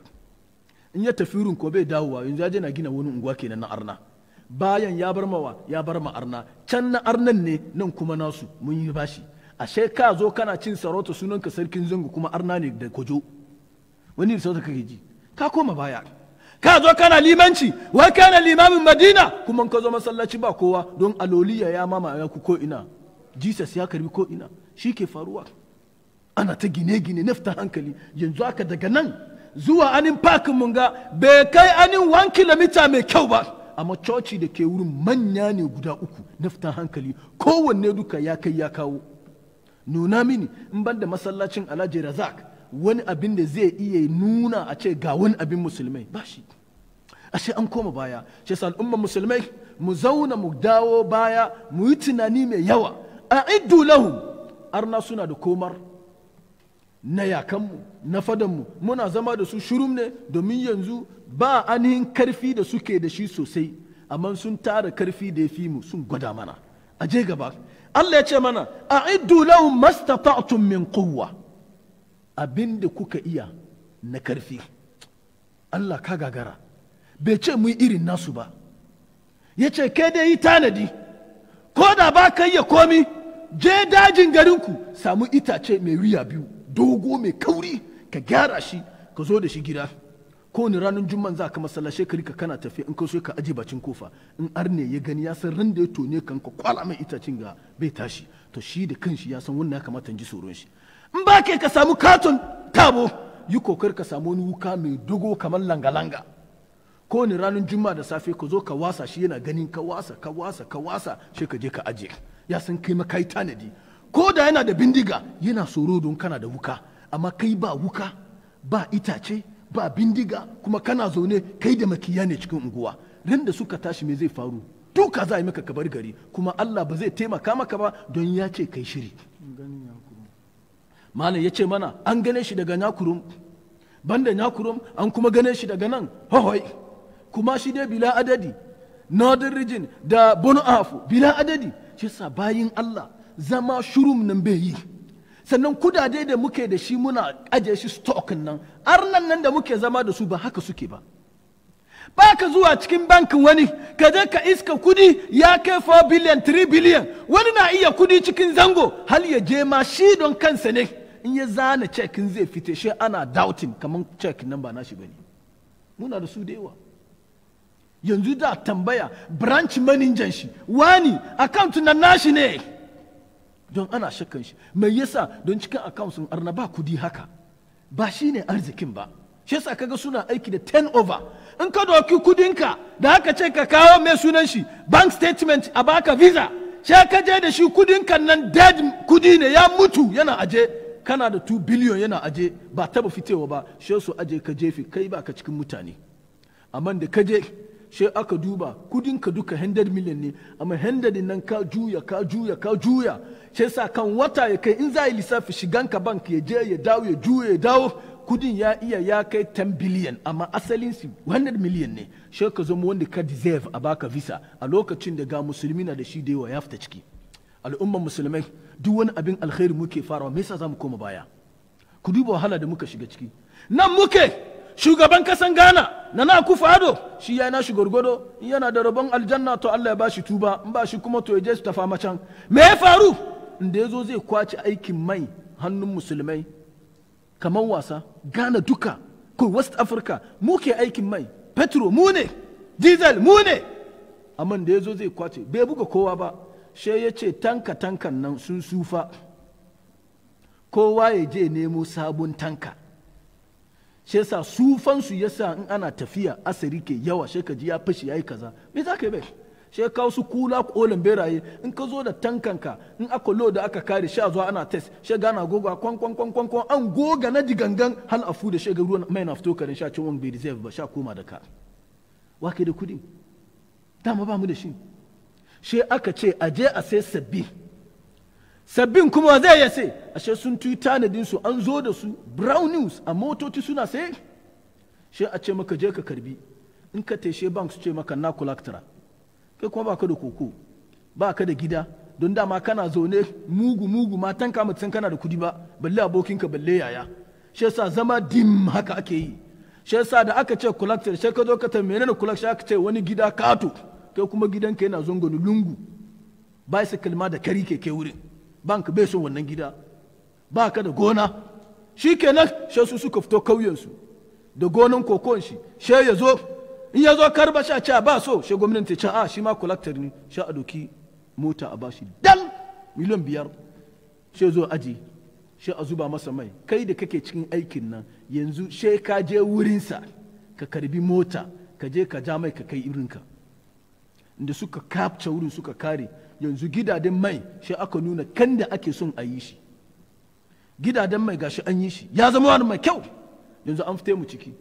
in ya tafi wurin ko bai dawowa yanzu ya je na gina wani unguwa kenan na arna bayan ya bar mawa ya bar ma arna can na arnan ne nan kuma nasu mun yi bashi ashe ka zo kana cin sarauta sunanka sarkin zango kuma arna ne da kojo wani da sauta kake ji ka koma baya ka zo kana limanci wai kana limamin madina kuma ka zo masallaci ba kowa don aloliya ya mama ya ku ko ina jesus ya karbi ko ina shi ke faruwa ana ta gine-gine nafta hankali yanzu aka daga nan zuwa anin parkin mun ga bai kai anin 1 kilomita mai kyau ba amma coci da ke wurin manya ne guda uku nafta hankali kowanne duka ya kai ya kawo nuna mini in ban da masallacin alhaji razak wani abin da zai iya nuna a ce ga wani abin musulmai ba shi ashe an koma baya shi yasa al'ummar musulmai mu zauna mu dawo baya mu yi tunani mai yawa a iddu lahu arna suna da komar na yakanmu na fadanmu muna zama da su shurum ne domin yanzu ba ainihin karfi da suke da shi sosai amma sun tara karfi da ya fi mu sun gwada mana a je gaba Allah ya ce mana a iddu lahum mastata'tum min quwwa abinda kuka iya na karfi Allah ka gagara bai ce mu irin nasu ba ya ce kai dai yi tanadi ko da ba ka iya komi je dajin garinku samu itace mai wuya biyu dogo mai kauri ka gyara shi ka zo da shi gida ko ni ranar jumman za ka masallaci ka rika kana tafiya in ka so ka aje bacin kofa in arne ya gani ya san ran da ya tone kan ka kwala mai itacin ga bai tashi to shi da kanshi ya san wannan ya kamata in ji tsoron shi in ba ka samu katon tabo yi kokar ka samu wani wuka mai dogo kamar langa-langa ko ni ranar jumma da safe ka zo ka wasa shi yana ganin ka wasa ka wasa ka wasa shi ka je ka aje ya san kai ma kai tanadi ko da yana da bindiga yana tsoro don kana da wuka amma kai ba wuka ba itace ba bindiga kuma kana zaune kai da makiya ne cikin unguwa ran da suka tashi me zai faru duka za a yi maka kabar gari kuma Allah ba zai taimaka maka ba don ya ce kai shiri malam ya ce mana an gane shi daga nyakurum banda nyakurum an kuma gane shi daga nan hohoi kuma shi dai bila adadi northern region da bono afu bila adadi shi sa bayin Allah zama shurum nan bai yi sannan kudade da muke da shi muna ajiye shi stock nan arnan nan da muke zama da su ba haka suke ba ba ka zuwa cikin bankin wani ka je ka iska kudi ya kai 4 biliyan 3 biliyan wani na iya kudi cikin zango hal ya je ma shi don kansa ne in ya zana cekin zai fite shi ana doubting kamar cek nan ba nashi bane muna da su da yawa yanzu da tambaya branch manager shi wani account na nashi ne don ana shakkan shi mai yasa don cikin account sun arna ba kudi haka ba shi ne arzikin ba shi yasa kaga suna aiki da 10 over in ka doki kudinka da haka ce ka kawo mai sunan shi bank statement a baka visa sai ka je da shi kudinka nan dead kudi ne ya mutu yana aje kana da 2 billion yana aje ba taba fitewa ba shi su aje ka jefi kai ba ka cikin mutane amma da ka je sai aka duba kudinka duka 100 million ne amma 100 nan ka juya ka juya ka juya sai sa kan wata ya kai in za yi lissafi shiganka bank ya je ya dawo ya juya ya dawo kudin ya iya ya kai 10 billion amma asalin su 100 million ne sai ka zama wanda ka deserve a baka visa a lokacin da ga musulmi na da shi da yawa ya fita ciki al'ummar musulmai duk wani abin alkhairi muke farawa me yasa zamu koma baya ku duba wahala da muka shiga ciki nan muke shugaban kasan Ghana na na kufa ado shi ya nashi gwargwado yana da rabon aljanna to Allah ya ba shi tuba in ba shi kuma to ya je su tafa macan me ya faru inda ya zo zai kwace aikin mai hannun musulmai kamar wasa Ghana duka ko West Africa mu ke aikin mai petro mu ne diesel mu ne amma da ya zo zai kwace bai buga kowa ba she ya ce tanka tankan nan sun sufa kowa ya je nemo sabon tanka shi yasa sufansu yasa in ana tafiya asiri ke yawa shi ka ji ya fashi yayi kaza me za ka yi bai shi kawo su kula kolin beraye in ka zo da tankanka in aka lo da aka kare sha zuwa ana test shi gana goga kwan kwan kwan kwan kwan an goga na digangan hal afu da shi ga ruwan mai na fito karin sha cin wani bai reserve ba sha koma da ka wa ke da kudi dama ba mu da shi shi aka ce a je a sai sabbi sabbin kuma zai ya sai ashe sun tuyi tanadin su an zo da su brown news a motoci suna sai shi a ce maka je ka karbi in ka teshe bank su ce maka na collectora kai kuma ba ka da koko ba ka da gida don dama kana zaune mugu mugu matan ka mutum kana da kudi ba balle abokinka balle yaya shi yasa zama dim haka ake yi shi yasa da aka ce collector shi ka zo ka tambaye ne collector aka ce wani gida kato kai kuma gidanka yana zongoni lungu bicycle ma da kari ke ke wurin bank bai son wannan gida ba ka da gona shi kenan shi su suka fito kauyensu da gonan kokon shi shi ya zo in ya zo karba sha ca ba so shi gwamnati ce a shi ma collector ne sha a doki mota a bashi dan miliyan biyar shi zo aji shi a zuba masa mai kai da kake cikin aikin nan yanzu shi ka je wurinsa ka karbi mota ka je ka ja mai ka kai irinka da suka capture wurin suka kare yanzu gidaden mai shi aka nuna kan da ake son a yi shi gidaden mai gashi an yi shi ya zama wani mai kyau yanzu an fite mu ciki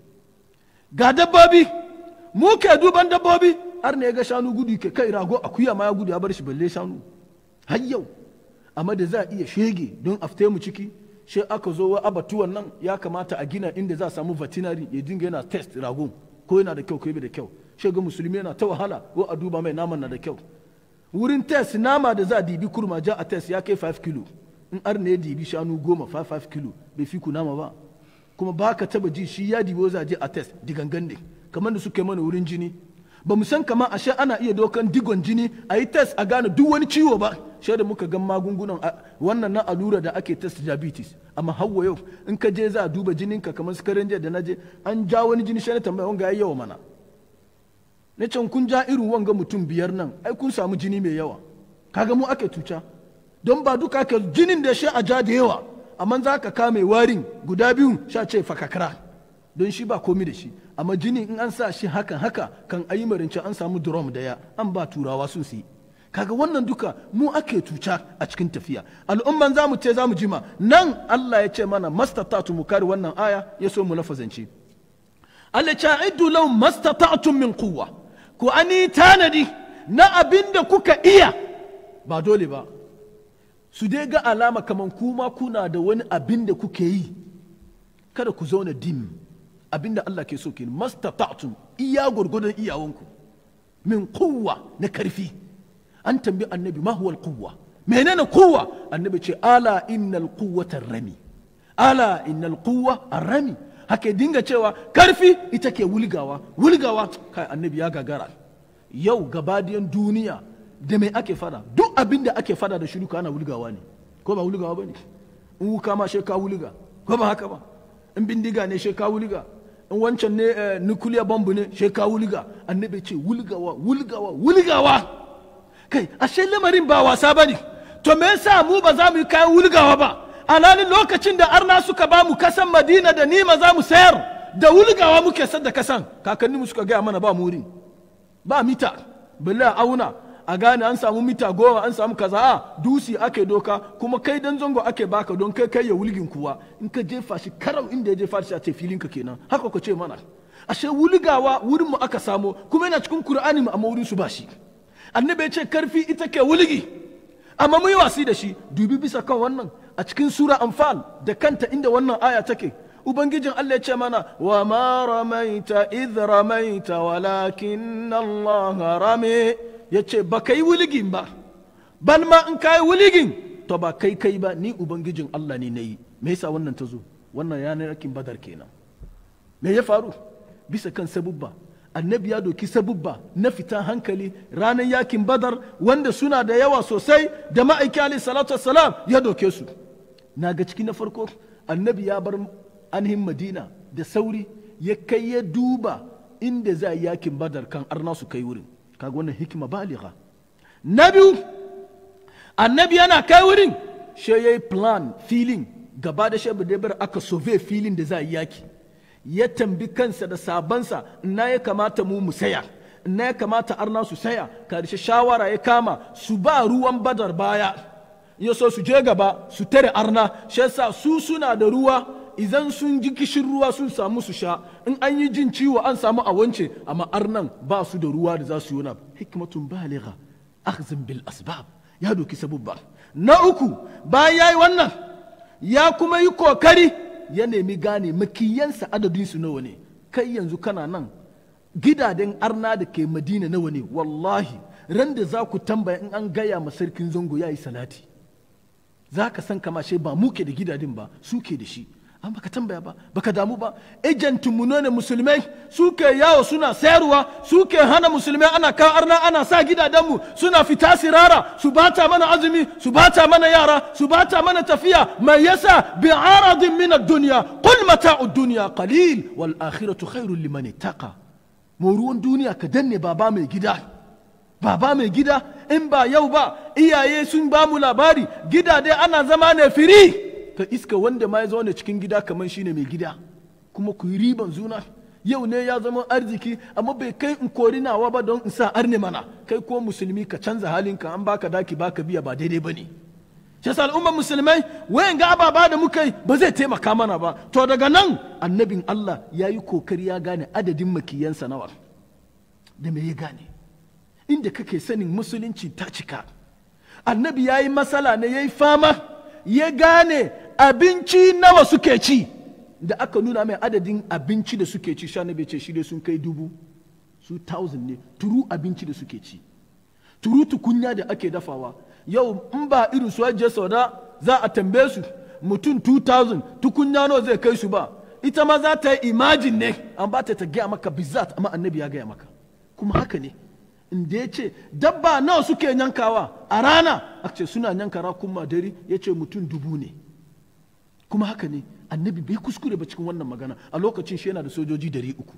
ga dabbobi mu ke duban dabbobi har ne ga shanu gudu ke kai rago akuya ma ya gudu ya bar shi balle shanu har yau amma da za a iya shege don a fite mu ciki shi aka zo wa abatuwan nan ya kamata a gina inda za a samu veterinary ya dinga yana test rago ko yana da kyau ko bai da kyau shi ga musulmi yana ta wahala ko a duba mai naman na da kyau wurin test nama da za a dibi kurma ja a test ya kai 5 kilo in ar ne ya dibi shanu goma 5 kilo bai fi ku nama ba kuma ba ka taba ji shi ya dibi za a je a test digangan ne kamar da suka yi mana wurin jini ba mu san kama ashe ana iya dokan digon jini a yi test a gane duk wani ciwo ba shi da muka gan magungunan wannan na allura da ake test diabetes amma hawa yau in ka je za a duba jininka kamar su karen da na je an ja wani jini shi na tambaya wanga ya yawa mana na can kun ja irin wanga mutum biyar nan ai kun samu jini mai yawa kaga mu ake tuca don ba duka ka jinin da shi a ja da yawa amma za ka kame warin guda biyu sha ce fakakara don shi ba komi da shi amma jini in an sa shi hakan haka kan ayi marinci an samu drum daya an ba turawa sun su kaga wannan duka mu ake tuca a cikin tafiya al'umman za mu ce za mu jima nan Allah ya ce mana mastatatu mu kare wannan aya ya so mu lafazance Allah ya ce law mastata'tum min quwwa ku ani tanadi na abin da kuka iya ba dole ba su dai ga alama kamar kuma kuna da wani abin da kuke yi kada ku zauna dim abin da Allah ke so ke mastata'tum iya gurgudun iyawanku min kuwa na karfi an tambi annabi ma huwa kuwa menene kuwa annabi ce ala innal quwwata rami ala innal quwwa rami haka dinga cewa karfi ita ke wulgawa wulgawa kai annabi ya gagara yau gabadiyan duniya da mai ake fada duk abin da ake fada da shiruka ana wulgawa ne ko ba wulgawa ba ne in wuka ma shi ka wulga ko ba haka ba in bindiga ne shi ka wulga in wancan ne nuclear bomb ne shi ka wulga annabi ce wulgawa wulgawa wulgawa kai ashe lamarin ba wasa ba ne to me yasa mu ba za mu yi kayan wulgawa ba alhalin lokacin da arna suka ba mu kasan madina da nima za mu sayar da wulgawa muke sadda kasan kakanninmu suka gaya mana ba muri ba mita balle a auna a gane an samu mita goma an samu kaza a dusi ake doka kuma kai dan zango ake baka don kai kai ya wulgin kuwa in ka jefa shi karau inda ya jefa shi a ce filinka kenan haka ka ce mana ashe wulgawa wurin mu aka samo kuma yana cikin qur'ani mu amma wurin su ba shi annabi ya ce karfi ita ke wulgi amma mu yi wasi da shi dubi bisa kan wannan a cikin sura anfal da kanta inda wannan aya take ubangijin Allah ya ce mana wa ma ramaita idh ramaita walakin Allah rame ya ce ba kai wuligin ba bal ma in kai wuligin to ba kai kai ba ni ubangijin Allah ne nayi me yasa wannan ta zo wannan yanar yakin badar kenan me ya faru bisa kan sabubba annabi ya doki sabubba na fita hankali ranar yakin badar wanda suna da yawa sosai da ma'aiki alaihi salatu wassalam ya doke su na ga ciki na farko annabi ya bar ainihin madina da sauri ya kai ya duba inda za yi yakin badar kan arna su kai wurin kaga wannan hikima baliga na biyu annabi yana kai wurin she ya yi plan filin gaba da shabu da aka sove filin da za yi yaki ya tambi kansa da sabansa na ya kamata mu mu saya na ya kamata arna su saya karshe shawara ya kama su ba ruwan badar baya ya so su je gaba su tare arna shi yasa su suna da ruwa idan sun ji kishin ruwa sun samu su sha in an yi jin ciwo an samu a wance amma arnan ba su da ruwa da za su yi wani hikmatun baligha akhzin bil asbab ya doki sabubba na uku bayan yayi wannan ya kuma yi kokari ya nemi gane makiyansa adadin su nawa ne kai yanzu kana nan gidaden arna da ke madina nawa ne wallahi ran da za ku tambaya in an gaya ma sarkin zango ya yi salati za ka san kama ba mu ke da gidajen ba su ke da shi an baka tambaya ba baka damu ba ejentin mu ne musulmai suke yawo suna sayarwa suke hana musulmai ana kawo arna ana sa gidajenmu suna fita sirara su bata mana azumi su bata mana yara su bata mana tafiya mai yasa bi aradin min ad-dunya qul mata'u ad-dunya qalil wal akhiratu khairul liman ittaqa moruwan duniya ka danne baba mai gida baba mai gida in ba yau ba iyaye sun ba mu labari gida dai ana zama ne firi ka iska wanda ma ya zaune cikin gida kamar shine mai gida kuma ku yi riban zuna yau ne ya zama arziki amma bai kai in kori nawa ba don in sa arne mana kai ko musulmi ka canza halinka an baka daki baka biya ba daidai ba ne shi yasa al'ummar musulmai wayan ga ababa da muka yi ba zai taimaka mana ba to daga nan annabin Allah ya yi kokari ya gane adadin makiyansa nawa da me ya gane inda kake sanin musulunci ta cika annabi ya yi masala ne ya yi fama ya gane abinci nawa suke ci da aka nuna mai adadin abinci da suke ci sha bai ce shi dai sun kai dubu su thousand ne turu abinci da suke ci turu tukunya da ake dafawa yau in ba irin su ajiye sauda za a tambaye su mutum 2000 tukunya nawa zai kai su ba ita ma za ta yi imajin ne an ba ta ta gaya maka bizat amma annabi ya gaya maka kuma haka ne inda ya ce dabba nawa suke yankawa a rana a ce suna yanka rakun madari ya ce mutum dubu ne kuma haka ne annabi bai kuskure ba cikin wannan magana a lokacin shi yana da sojoji dari uku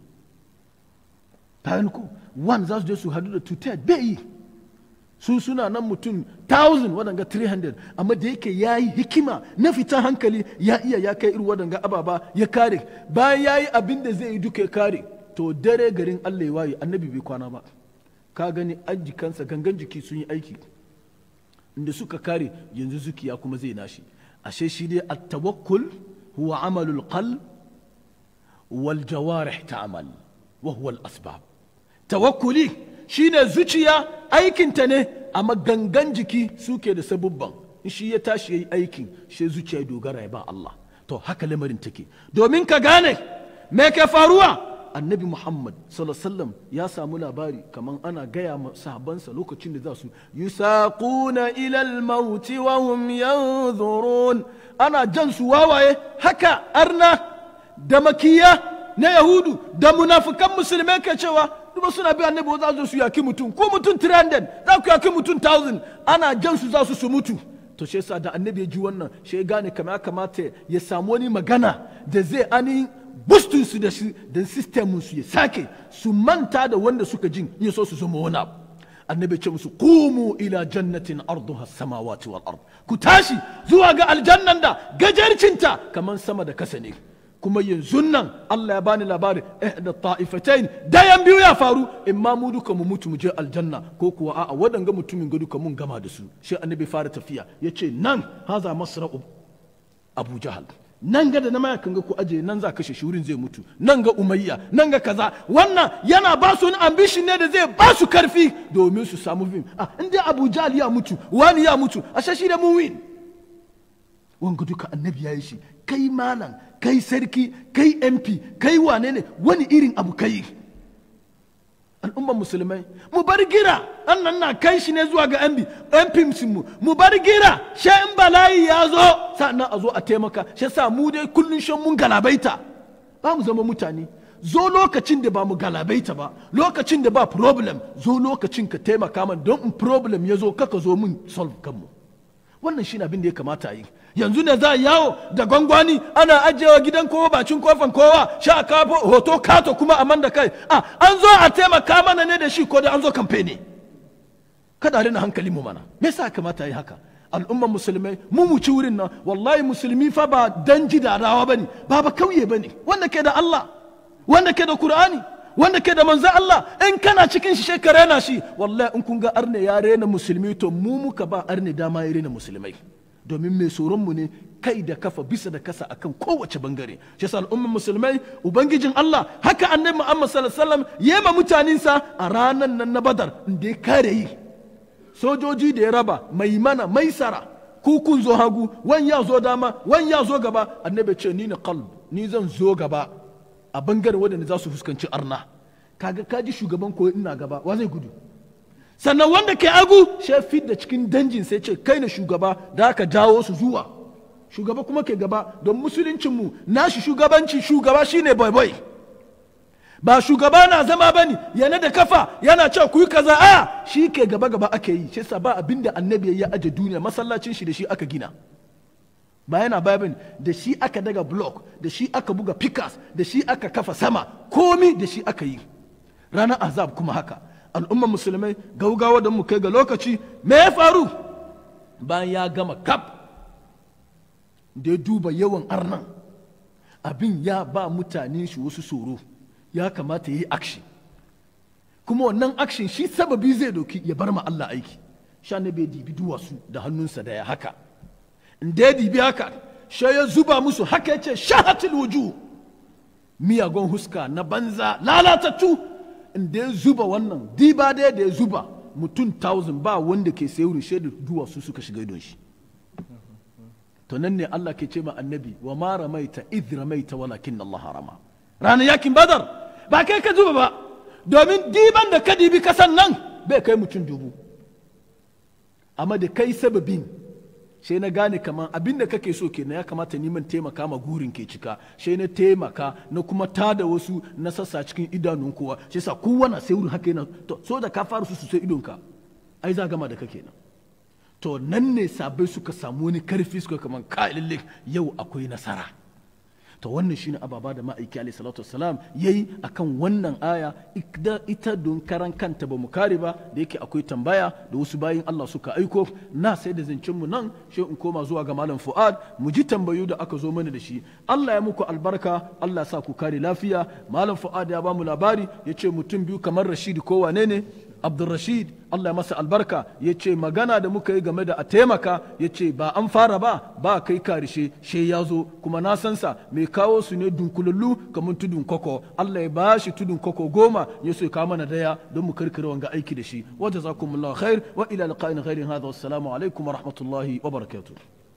bayan ko one za su je su hadu da tutai bai yi su suna nan mutum thousand waɗanga 300 amma da yake ya yi hikima na fita hankali ya iya ya kai irin waɗanga ababa ya kare bayan ya yi abin da zai yi duka ya kare to dare garin allah ya waye annabi bai kwana ba ka gani ajikansa gangan jiki sun yi aiki inda suka kare yanzu zukiya kuma zai nashi ashe shi dai at-tawakkul huwa amalul qalb wal jawarih ta'mal wa huwa al-asbab tawakkuli shine zuciya aikinta ne amma gangan jiki suke da sabubban in shi ya tashi yayi aikin shi zuciya ya dogara ya ba Allah to haka lamarin take domin ka gane me ke faruwa annabi muhammad sallallahu ya samu labari kamar ana gaya ma sahabansa lokacin da za su yusaquna ila al-maut wa hum yanzurun ana jan su wawaye haka arna da makiya na yahudu da munafukan musulmai ke cewa duba suna bi annabi za su su yaki mutum ko mutum 300 za ku yaki mutum 1000 ana jan su za su su mutu to shi yasa da annabi ya ji wannan shi ya gane kamar ya kamata ya samu wani magana da zai ani bustun su da shi da sistemin su ya sake su manta da wanda suka jin ya so su zama wani abu annabi ce musu qumu ila jannatin arduha samawati wal ard ku tashi zuwa ga aljannan da gajarcinta kamar sama da kasa ne kuma yanzu nan Allah ya bani labari ihda ta'ifatain dayan biyu ya faru imma mu duka mu mutu mu je aljanna ko kuwa a'a wadanga mutumin ga duka mun gama da su shi annabi fara tafiya yace nan haza masra'u Abu Jahal nan ga da na maya kan ga ku aje nan za kashe shi wurin zai mutu nan ga umayya nan ga kaza wannan yana ba su wani ambition ne da zai ba su karfi domin su samu fim ah in dai Abu Jahal ya mutu wani ya mutu a shi da mun win wanga duka annabi ya yi shi kai malam kai sarki kai mp kai wane ne wani irin abu kai al'umman musulmai mu bar gira annan na kai shi ne zuwa ga mp mu mu bar gira sha in bala'i ya zo sannan a zo a taimaka shi sa mu dai kullun shan mun galabaita ba mu zama mutane zo lokacin da ba mu galabaita ba lokacin da ba problem zo lokacin ka taimaka man don in problem ya zo kaka zo mun solve kanmu wannan shi abin da ya kamata a yi yanzu ne za a yawo da gwangwani ana ajiyewa gidan kowa bacin kofan kowa sha kafo hoto kato kuma a man da kai a an zo a taimaka mana ne da shi ko da an zo kamfani kada rina hankalin mu mana me yasa kamata yi haka al'umman musulmai mu mu ci wurin nan wallahi musulmi fa ba danji da rawa bane ba ba kauye bane wanda ke da Allah wanda ke da Qur'ani wanda ke da manzo Allah in kana cikin shi ka rena shi wallahi in kun ga arne ya rena musulmi to mu muka ba arne dama ya rena musulmai domin mai mu ne kai da kafa bisa da kasa akan kowace bangare shi yasa al'ummar musulmai ubangijin Allah haka annabi Muhammad sallallahu alaihi wasallam yema mutanensa a ranan nan na Badar inda ya kare yi sojoji da ya raba mai mana maisara ku kun zo hagu wan ya zo dama wan ya zo gaba annabi ce ni na qalb ni zan zo gaba a bangare wadanda za su fuskanci arna kaga kaji shugaban ko ina gaba wa zai gudu sannan wanda ke agu shi da cikin danjin sai ce kai na shugaba da aka jawo su zuwa shugaba kuma ke gaba don musuluncinmu nashi shugabanci shugaba shine boy boy ba shugaba na zama bane yana da kafa yana cewa ku yi kaza a shi ke gaba gaba ake yi shi ba abinda annabi ya aje duniya masallacin shi da shi aka gina ba yana babin da shi aka daga block da shi aka buga pikas da shi aka kafa sama komi da shi aka yi ranar azab kuma haka al'ummar musulmai gaugawa da mu kai ga lokaci me ya faru bayan ya gama kaf da ya duba yawan arnan abin ya ba mutane shi wasu tsoro ya kamata ya yi action kuma wannan action shi sababi zai doki ya bar ma Allah aiki sha ne bai dibi duwatsu da hannunsa da ya haka in da ya dibi haka sha ya zuba musu haka ya ce shahatul wuju miyagun huska na banza lalatattu in da ya zuba wannan diba da ya zuba mutum thousand ba wanda ke sayi rushe da duwatsu suka shiga idon shi to nan ne Allah ke ce ma annabi wa ma ramaita idh ramaita walakin Allah harama ranar yakin badar ba kai ka zuba ba domin diban da ka dibi kasan nan bai kai mutum dubu amma da kai sababin sai na gane kaman abin da kake so kenan ya kamata neman taimaka ma gurin ke cika sai na taimaka na kuma tada wasu na sassa cikin idanun kowa sai sa kowa na sai wurin haka yana to so da ka fara su su sai idonka ai za gama da kake nan to nan ne sabai suka samu wani karfi suka kaman ka lalle yau akwai nasara to wannan shine ababa da ma'aiki alayhi salatu wassalam yayi akan wannan aya ita don karan kanta ba mu kare ba da yake akwai tambaya da wasu bayin Allah suka aiko na sai da zancen mu nan shi in koma zuwa ga malam Fuad mu ji tambayu da aka zo mana da shi Allah ya muku albarka Allah sa ku kare lafiya malam Fuad ya ba mu labari yace mutum biyu kamar Rashid ko wane ne Abdulrashid Allah ya masa albarka ya ce magana da muka yi game da a taimaka ya ce ba an fara ba ba kai karishe she ya zo kuma na san sa mai kawo su ne dunkulallu kamar tudun koko Allah ya ba shi tudun koko goma ya so ya kawo mana daya don mu karkare wanga aiki da shi wa jazakumullahu khair wa ila liqa'in ghairin hadha wassalamu alaikum wa rahmatullahi wa barakatuh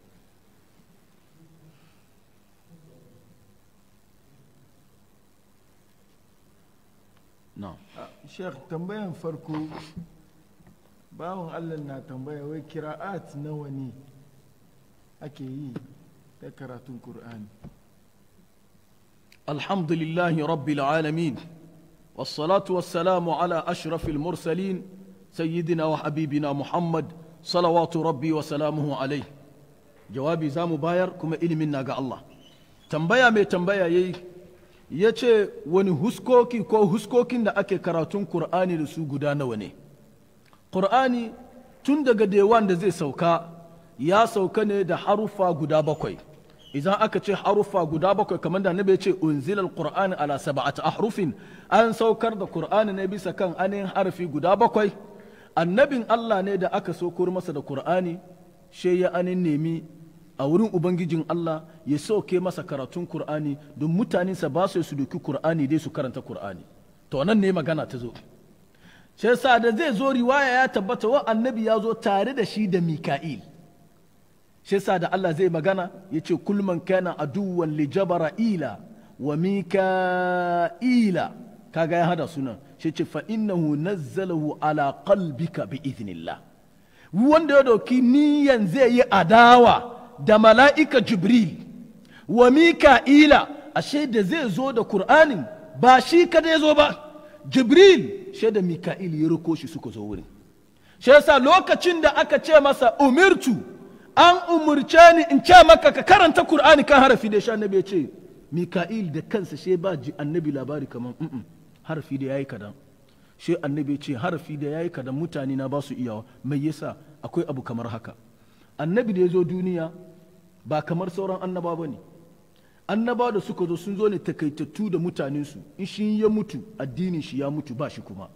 na'am Sheikh tambayan farko bawan Allah na tambaya wai kira'at nawa ne ake yi ta karatun Kur'ani. الحمد لله رب العالمين والصلاة والسلام على أشرف المرسلين سيدنا وحبيبنا محمد صلوات ربي وسلامه عليه جوابي زام باير كما إلي منا الله tambaya mai tambaya yayi ya ce wani huskoki ko huskokin da ake karatun Kur'ani da su guda nawa ne Kur'ani tun daga dewan da zai sauka ya sauka ne da haruffa guda bakwai idan aka ce haruffa guda bakwai kamar da nabi ya ce unzilal qur'ani ala sab'ati ahrufin an saukar da qur'ani ne bisa kan ainihin harfi guda bakwai annabin Allah ne da aka saukar masa da qur'ani she ya anin nemi a wurin ubangijin Allah ya sauke masa karatun qur'ani don mutanensa ba su su doki qur'ani dai su karanta qur'ani to nan ne magana ta zo shi yasa da zai zo riwaya ya tabbata wa annabi ya zo tare da shi da mika'il shi yasa da Allah zai magana ya ce kulman kana aduwan li jabara'ila wa mika'ila kaga ya hada sunan shi ce fa innahu nazzalahu ala qalbika bi idhnillah wanda ya dauki niyan zai yi adawa da mala'ika jibril wa mika'ila ashe da zai zo da qur'anin ba shi kada ya zo ba jibril shi da mika'il ya riko shi suka zo wurin shi yasa lokacin da aka ce masa umirtu an umurce ni in ce maka ka karanta Kur'ani kan harafi da sha annabi ya ce Mika'il da kansa she ba ji annabi labari kamar mm harafi da yayi kadan she annabi ya ce harafi da yayi kadan mutane na ba su iyawa mai yasa akwai abu kamar haka annabi da ya zo duniya ba kamar sauran annaba ba ne annaba da suka zo sun zo ne takaitattu da mutanensu in shi ya mutu addinin shi ya mutu ba shi kuma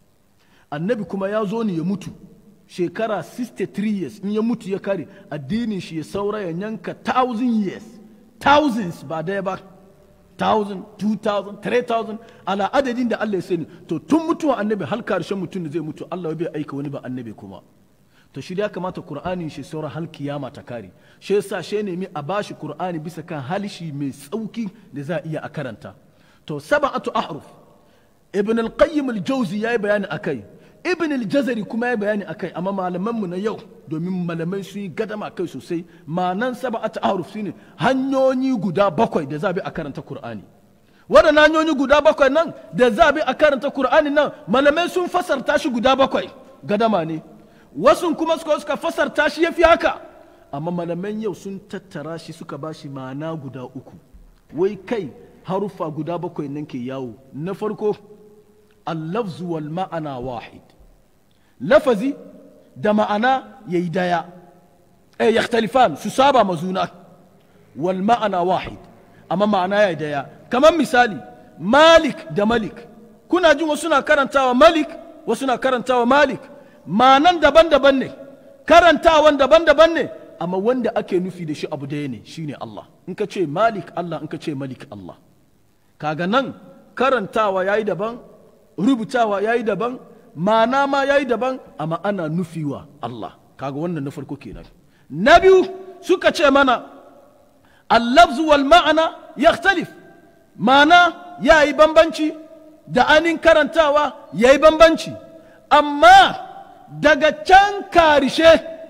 annabi kuma ya zo ne ya mutu shekara 63 years in ya mutu ya kare addinin shi ya saura ya yanka 1000 years thousands ba daya ba 1000 2000 3000 ala adadin da Allah ya sani to tun mutuwa annabi har karshen mutum da zai mutu Allah bai aika wani ba annabi kuma to shi ya kamata qur'anin shi saura hal kiyama ta kare shi yasa shi nemi a bashi qur'ani bisa kan halishi mai sauki da za a iya a karanta to sab'atu ahruf ibn al-qayyim al-jawzi yayi bayani akai ibn al-jazari kuma ya bayani akai amma malaman mu na yau domin malamai sun yi gadama kai sosai ma'anan sab'atu ahruf shine hanyoyi guda bakwai da za bi a karanta qur'ani waɗannan hanyoyi guda bakwai nan da za bi a karanta qur'ani nan malamai sun fasarta shi guda bakwai gadama ne wasu kuma suka suka fasarta shi yafi haka amma malaman yau sun tattara shi suka ba shi ma'ana guda uku wai kai haruffa guda bakwai nan ke yawo na farko allafzu wal ma'ana wahid lafazi da ma'ana yayi daya eh yakhtalifan su saba mazuna wal ma'ana wahid amma ma'ana yayi daya kamar misali malik da malik kuna jin wasu na karantawa malik wasu na karantawa malik ma'anan daban-daban ne karantawan daban-daban ne amma wanda ake nufi da shi abu daya ne shine Allah in ka ce malik Allah in ka ce malik Allah kaga nan karantawa yayi daban rubutawa yayi daban ma'ana ma yayi daban amma ana nufiwa Allah kaga wannan na farko kenan na biyu suka ce mana allafzu wal ma'ana yakhtalif ma'ana yayi bambanci da anin karantawa yayi bambanci amma daga can karishe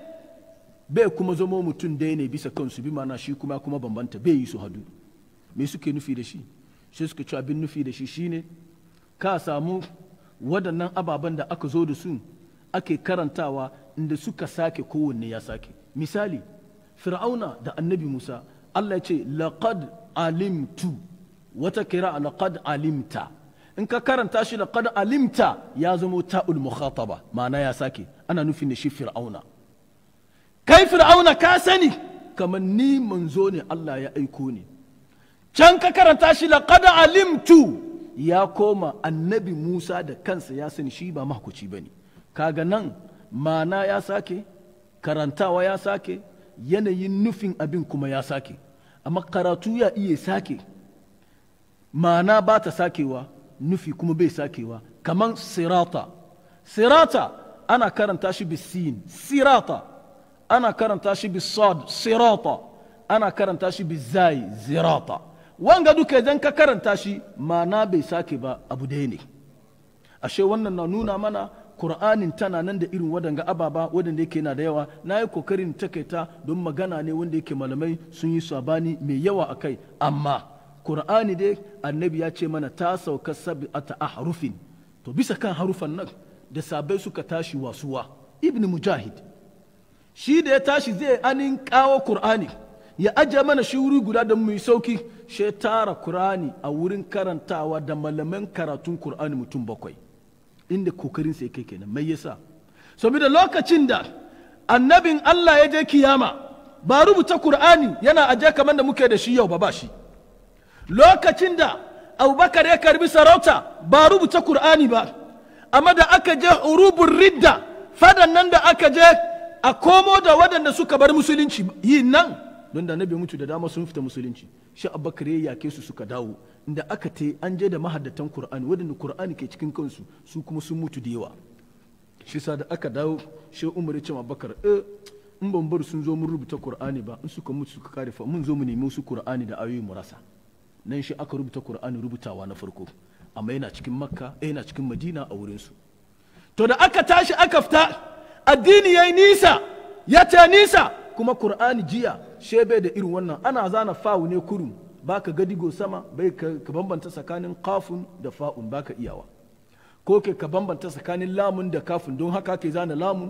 bai kuma zama mutum daya ne bisa kansu bi mana shi kuma kuma bambanta bai yi su hadu me suke nufi da shi shi suka ci abin nufi da shi shine ka samu waɗannan ababen da aka zo da su ake karantawa inda suka sake kowanne ya sake misali fir'auna da annabi musa allah ya ce laqad alimtu wata kira laqad alimta in ka karanta shi da qad alimta ya zama ta'ul mukhataba ma'ana ya sake ana nufin da shi fir'auna kai fir'auna ka sani kamar ni manzo ne Allah ya aiko ni can ka karanta shi laqad alimtu ya koma annabi Musa da kansa ya sani shi ba mahkuci bane kaga nan ma'ana ya sake karantawa ya sake yanayin nufin abin kuma ya sake amma karatu ya iya sake ma'ana ba ta sakewa nufi kuma bai sakewa kaman sirata sirata ana karanta shi bisin sirata ana karanta shi bisad sirata ana karanta shi bizai zirata wanga duka idan ka karanta shi ma'ana bai sake ba abu daya ne ashe wannan na nuna mana Kur'anin tana nan da irin wadanga ababa wadanda yake na da yawa na yi kokarin takaita don magana ne wanda yake malamai sun yi sabani mai yawa a kai amma qur'ani dai annabi ya ce mana ta sauka sab'ata ahrufin to bisa kan harufan nan da sabai suka tashi wasuwa ibn mujahid shi da ya tashi zai anin kawo qur'ani ya ajiye mana shi wuri guda da mu yi sauki shi tara qur'ani a wurin karantawa da malaman karatun qur'ani mutum bakwai inda kokarin sai kai kenan mai yasa saboda lokacin da annabin Allah ya je kiyama ba rubuta Kur'ani yana aje kamar da muke da shi yau ba ba shi lokacin da abubakar ya karbi sarauta ba rubuta Kur'ani ba amma da aka je urubun ridda fadan nan da aka je a komo da waɗanda suka bar musulunci yi nan don da nabi mutu da dama sun fita musulunci shi abubakar ya yake su suka dawo inda aka te an je da mahaddatan Kur'ani waɗanda Kur'ani ke cikin kansu su kuma sun mutu da yawa shi sa da aka dawo shi umar ya ce abubakar eh in ban bar sun zo mun rubuta qur'ani ba in suka mutu suka kare fa mun zo mu nemi su qur'ani da ayoyi mu rasa nan shi aka rubuta qur'ani rubutawa na farko amma yana cikin makka eh yana cikin madina a wurin su to da aka tashi aka fita addini yayi nisa ya ta nisa kuma qur'ani jiya she bai da irin wannan ana zana fawu ne kurum baka gadigo sama bai ka bambanta tsakanin kafun da fa'un baka iyawa ko ke ka bambanta tsakanin lamun da kafin don haka ke zana lamun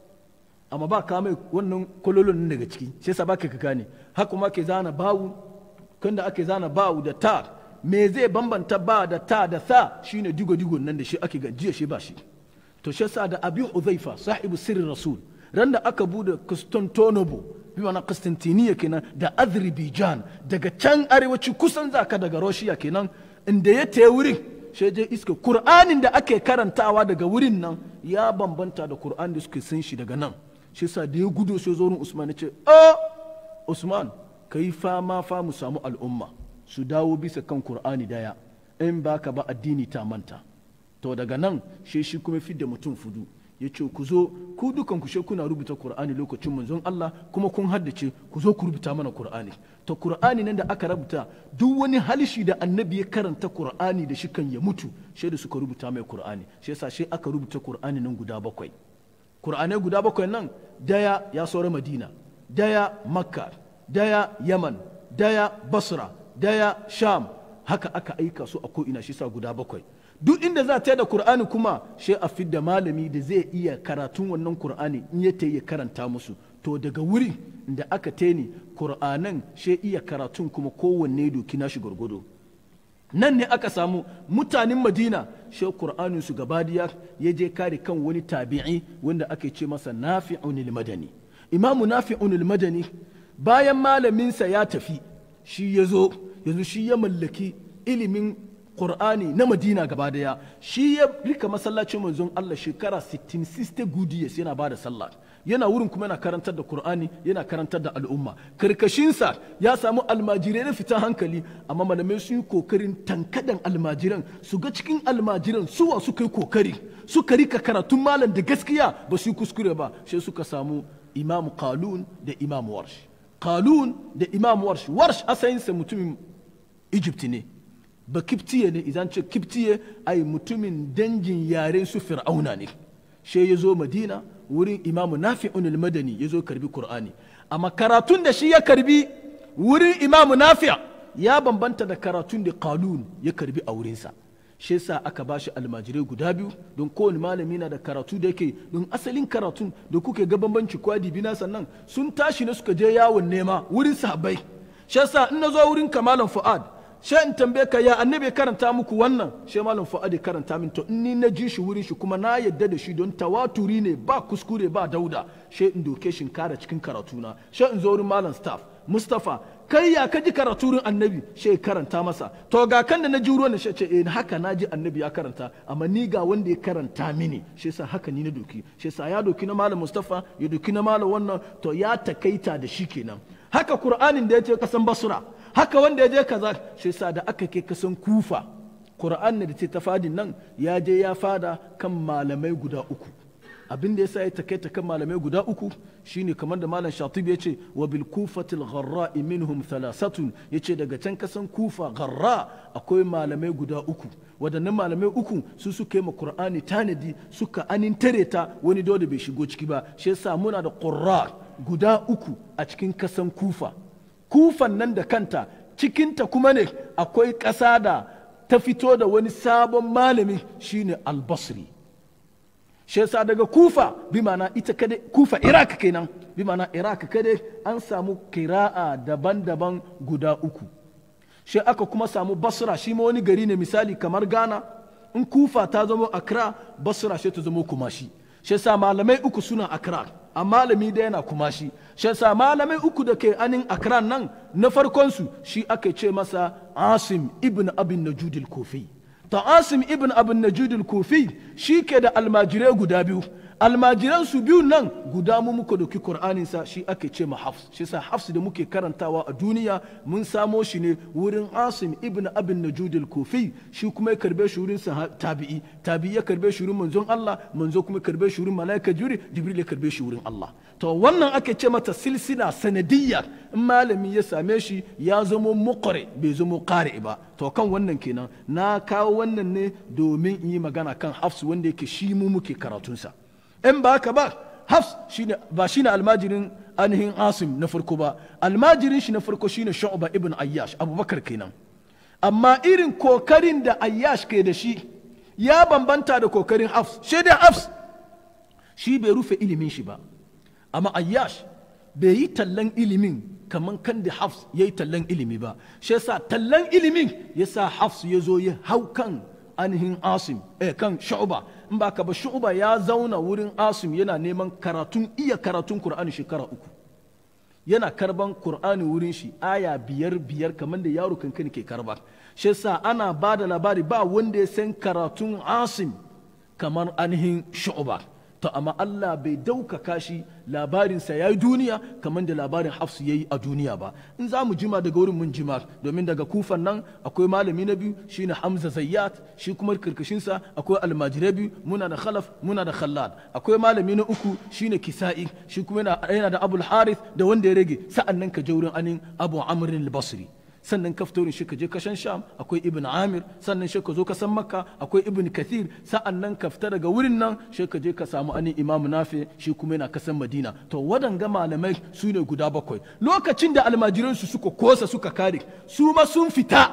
amma ba ka mai wannan kololon daga ciki sai sa baka ka gane haka ma ke zana bawu kan da ake zana bawu da ta me zai bambanta ba da ta da sa shine digo digo nan da shi ake gajiya shi ba shi to shi sa da abi uzaifa sahibu sirri rasul ran da aka bude Constantinople bi mana Constantiniya kenan da Azerbaijan daga can arewaci kusan zaka daga Russia kenan inda ya te wurin sai je iska Kur'anin da ake karantawa daga wurin nan ya bambanta da Kur'an da suke san shi daga nan shi sa da ya gudo sai zo Usman ya ce oh Usman kai fama fa mu samu al'umma su dawo bisa kan Kur'ani daya in baka ba addini ta manta to daga nan shi shi kuma fidda mutum fudu ya ce ku zo ku dukan ku kuna rubuta Kur'ani lokacin manzon Allah kuma kun haddace ku zo ku rubuta mana Kur'ani to Kur'ani nan da aka rubuta duk wani halishi da annabi ya karanta Kur'ani da shi kan ya mutu shi da suka rubuta mai Kur'ani shi yasa shi aka rubuta Kur'ani nan guda bakwai Kur'anai guda bakwai nan daya ya saura Madina daya Makka daya Yaman daya Basra daya Sham haka aka aika su a ko'ina shi sa guda bakwai duk inda za ta da Kur'ani kuma shi a fidda malami da zai iya karatun wannan Kur'ani in ya ta ya karanta musu to daga wuri da aka teni Kur'anan shi iya karatun kuma kowanne doki nashi gwargwado nan ne aka samu mutanen Madina shi Kur'anin su gabadiya ya je kare kan wani tabi'i wanda ake ce masa Nafi'un madani Imamu Nafi'un madani bayan malaminsa ya tafi shi ya zo yanzu shi ya mallaki ilimin Qur'ani na Madina gaba daya shi ya rika masallacin manzon Allah shekara 60 60 good years yana bada sallah yana wurin kuma yana karantar da Qur'ani yana karantar da al'umma karkashinsa ya samu almajirai na fitan hankali amma malamai sun yi kokarin tankadan almajiran su ga cikin almajiran suwa suka yi kokari suka rika karatun malam da gaskiya ba su yi kuskure ba sai suka samu Imam Qalun da Imam Warsh Qalun da Imam Warsh Warsh asayinsa mutumin Egypt ne ba kiftiye ne idan ce kiftiye ai mutumin dangin yaren su fir'auna ne she ya zo madina wurin imamu nafi'un al-madani ya zo karbi qur'ani amma karatun da shi ya karbi wurin imamu nafi' ya bambanta da karatun da qalun ya karbi a wurinsa shi yasa aka bashi almajirai guda biyu don kowane malami na da karatu da yake don asalin karatun da kuke ga bambanci kwadi bina sannan sun tashi ne suka je yawon nema wurin sahabbai shi yasa in na zo wurin kamalan fu'ad sai in tambaye ka ya annabi karanta muku wannan sai malam fu'ad ya karanta min to in ni na ji shi wurin shi kuma na yadda da shi don tawaturi ne ba kuskure ba dauda sai in doke shi kara cikin karatuna sai in zo wurin malam staff mustafa kai ya ka ji karaturin annabi sai karanta masa to ga kan da na ji ruwan shi ce eh haka na ji annabi ya karanta amma ni ga wanda ya karanta mini shi sa haka ni na doki shi sa ya doki na malam mustafa ya doki na malam wannan to ya takaita da shi kenan haka qur'anin da ya ce kasan basra haka wanda ya je kaza shi sa da aka ke kasan kufa Qur'an da ce ta fadin nan ya je ya fada kan malamai guda uku abin da yasa ya takaita kan malamai guda uku shine kamar da malam shatibi ya ce wa bil kufatil gharra minhum thalathatun yace daga can kasan kufa gharra akwai malamai guda uku wadannan malamai uku su suka yi ma qur'ani tanadi suka anintare ta wani dole bai shigo ciki ba shi yasa muna da qurra guda uku a cikin kasan kufa kufan nan da kanta cikinta kuma ne akwai ƙasa da ta fito da wani sabon malami shine albasri shi yasa daga kufa bi mana ita kadai kufa iraq kenan bi mana iraq kadai an samu kira'a daban-daban guda uku shi aka kuma samu basra shi ma wani gari ne misali kamar ghana in kufa ta zama accra basra shi ta zama kumashi shi yasa malamai uku suna accra a malami da yana kumashi shi yasa malamai uku da ke anin accra nan na farkon su shi aka ce masa asim ibn abin najudil kofi ta asim ibn abin najudil kofi shi ke da almajirai guda biyu almajiran su biyu nan guda mu muka doki qur'anin sa shi ake ce ma hafs shi sa hafs da muke karantawa a duniya mun samo shi ne wurin asim ibn abin najudil kofi shi kuma ya karbe shi wurin tabi'i tabi'i ya karbe shi wurin manzon Allah manzo kuma ya karbe shi wurin malaika jibril jibril ya karbe shi wurin Allah to wannan ake ce mata silsila sanadiyya in malami ya same shi ya zamo muqri bai zamo qari ba to kan wannan kenan na kawo wannan ne domin in yi magana kan hafs wanda yake shi mu muke karatunsa in ba haka ba hafs shine ba shine almajirin ainihin asim na farko ba almajirin shi na farko shine shu'ba ibn ayyash abubakar kenan amma irin kokarin da ayyash ke da shi ya bambanta da kokarin hafs shi dai hafs shi bai rufe ilimin shi ba amma ayyash bai yi tallan ilimin kamar kan da hafs ya yi tallan ilimi ba shi yasa tallan ilimin yasa hafs ya zo ya hau kan ainihin asim eh kan shu'ba in ba ka ba shu'ba ya zauna wurin asim yana neman karatun iya karatun qur'ani shekara uku yana karban qur'ani wurin shi aya biyar biyar kamar da yaro kankani ke karba shi yasa ana ba da labari ba wanda ya san karatun asim kamar ainihin shu'ba to amma Allah bai daukaka shi labarinsa ya yi duniya kamar da labarin hafsu ya yi a duniya ba in za mu jima daga wurin mun jima domin daga kufan nan akwai malami na biyu shine hamza zayyat shi kuma karkashinsa akwai almajirai biyu muna da khalaf muna da khallad akwai malami na uku shine kisa'i shi kuma yana da abul harith da wanda ya rage sa'an nan ka je wurin anin abu amrin al-basri sannan ka fito shi ka je kashan sham akwai ibn amir sannan shi ka zo kasan makka akwai ibn kathir sa'an nan ka fita daga wurin nan shi ka je ka samu ani imam nafi shi kuma yana kasan madina to wadanga malamai su ne guda bakwai lokacin da almajiran su suka kosa suka kare su ma sun fita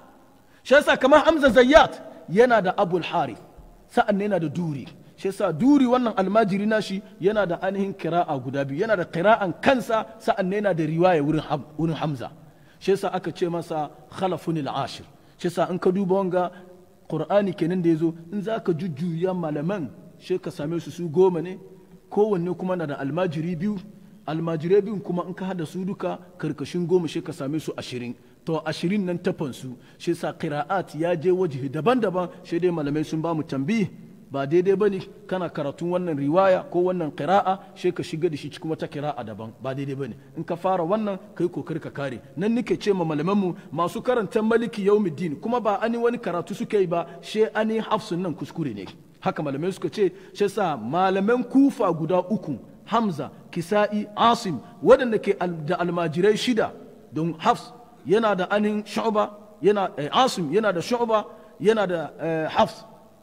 shi yasa kamar hamza zayyat yana da abul harith sa'an yana da duri shi yasa duri wannan almajiri nashi yana da ainihin kira'a guda biyu yana da kira'an kansa sa'an yana da riwaya wurin hamza shi yasa aka ce masa khalafun ashir shi yasa in ka duba wanga qur'ani kenan da yazo in zaka jujjuya malaman shi ka same su su goma ne kowanne kuma na da almajiri biyu almajirai biyun kuma in ka hada su duka karkashin goma shi ka same su ashirin to ashirin nan tafan su shi yasa qira'at ya je wajihi daban-daban shi dai malamai sun ba mu tambihi ba daidai ba ne kana karatun wannan riwaya ko wannan kira'a sai ka shiga da shi cikin wata kira'a daban ba daidai ba ne in ka fara wannan kai kokari ka kare nan nake ce ma malamanmu masu karanta maliki yaumiddin kuma ba ani wani karatu suka yi ba she ani hafsun nan kuskure ne haka malamai suka ce shi sa malaman kufa guda uku hamza kisa'i asim waɗanda ke da almajirai shida don hafs yana da anin shu'ba yana asim yana da shu'ba yana da hafs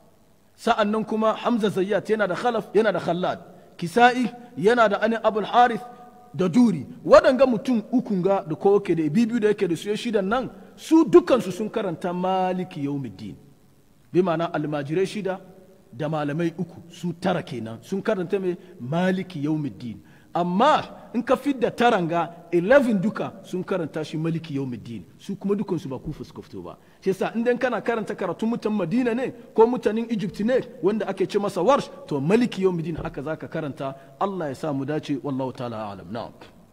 sa'an nan kuma hamza zayyat yana da khalaf yana da khallad kisa'i yana da anin abul harith da duri waɗanga mutum ukun ga da kowa ke da bibiyu da yake da su shidan nan su dukansu sun karanta maliki yawmiddin bi ma'ana almajirai shida da malamai uku su tara kenan sun karanta mai maliki yawmiddin amma in ka fidda taranga 11 duka sun karanta shi maliki yawmiddin su kuma dukansu ba kufa suka fito ba shi yasa in kana karanta karatun mutan madina ne ko mutanen egypt ne wanda ake ce masa warsh to maliki yawmiddin haka zaka karanta Allah ya sa mu dace wallahu ta'ala alam na'am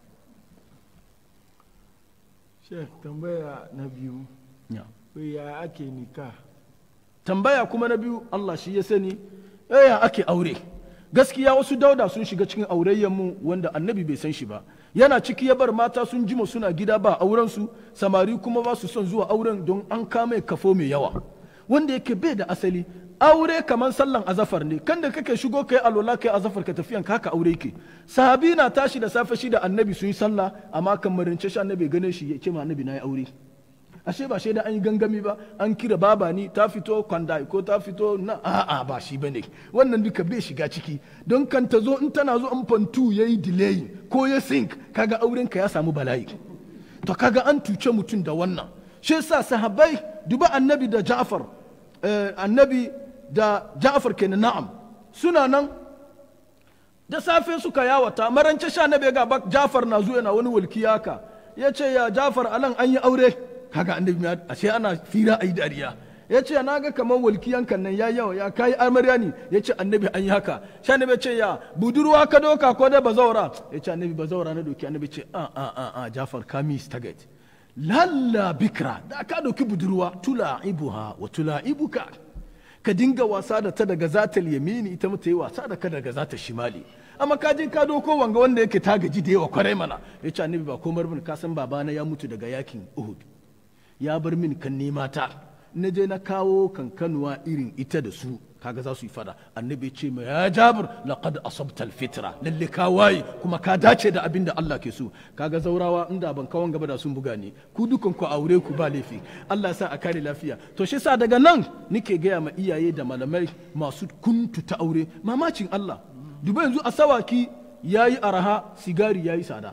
Sheikh tambaya na biyu ya ake nika tambaya kuma na biyu Allah shi ya sani ya ake aure gaskiya wasu dauda sun shiga cikin mu wanda annabi bai san shi ba yana ciki ya bar mata sun jima suna gida ba auren su samari kuma ba su son zuwa auren don an kame kafo mai yawa wanda yake bai da asali aure kamar sallan azafar ne kan da kake shigo kai alola kai azafar ka tafiyan ka haka aure yake sahabi na tashi da safe shi da annabi sun yi sallah amma kan marince shi annabi gane shi ya ce ma annabi na yi aure ashe ba shaida an yi gangami ba an kira baba ni ta fito kwanda ko ta fito na a'a ba shi bane wannan duka bai shiga ciki don kan ta zo in tana zo in fantu yayi delay ko ya sink kaga auren ka ya samu bala'i to kaga an tuce mutum da wannan shi yasa sahabbai duba annabi da ja'far eh, annabi da ja'far kenan na'am suna nan da safe suka yawata marance sha na ga bak jafar na zuwa na wani walkiya ka ya ce ya jafar alan an yi aure kaga annabi ya ashe ana fira a yi dariya ya ce na ga kamar walkiyan kan nan ya yawa ya kai amarya ne ya ce annabi an yi haka sha annabi ce ya budurwa ka doka ko dai bazaura ya ce annabi bazaura na doki annabi ce a a a a jafar ka mi staget lalla bikra da ka doki budurwa tula'ibuha wa tula'ibuka ka dinga wasa da ta daga zatal yamini ita mata yi wasa da ka daga zata shimali amma ka je ka doko wanga wanda yake ta gaji da yawa kwarai mana ya ce annabi ba komar bin ka san babana ya mutu daga yakin uhud ya bar min kan nema ta na je na kawo kankanuwa irin ita da su kaga za su yi fada annabi ya ce mai ya jabir laqad asabta alfitra lalle ka waye kuma ka dace da abin da Allah ke so kaga zaurawa inda ban kawon gaba da sun buga ni ku dukan ku aure ku ba laifi Allah sa a kare lafiya to shi sa daga nan nike gaya ma iyaye da malamai masu kuntu ta aure mamacin Allah duba yanzu a sawaki yayi araha sigari yayi sada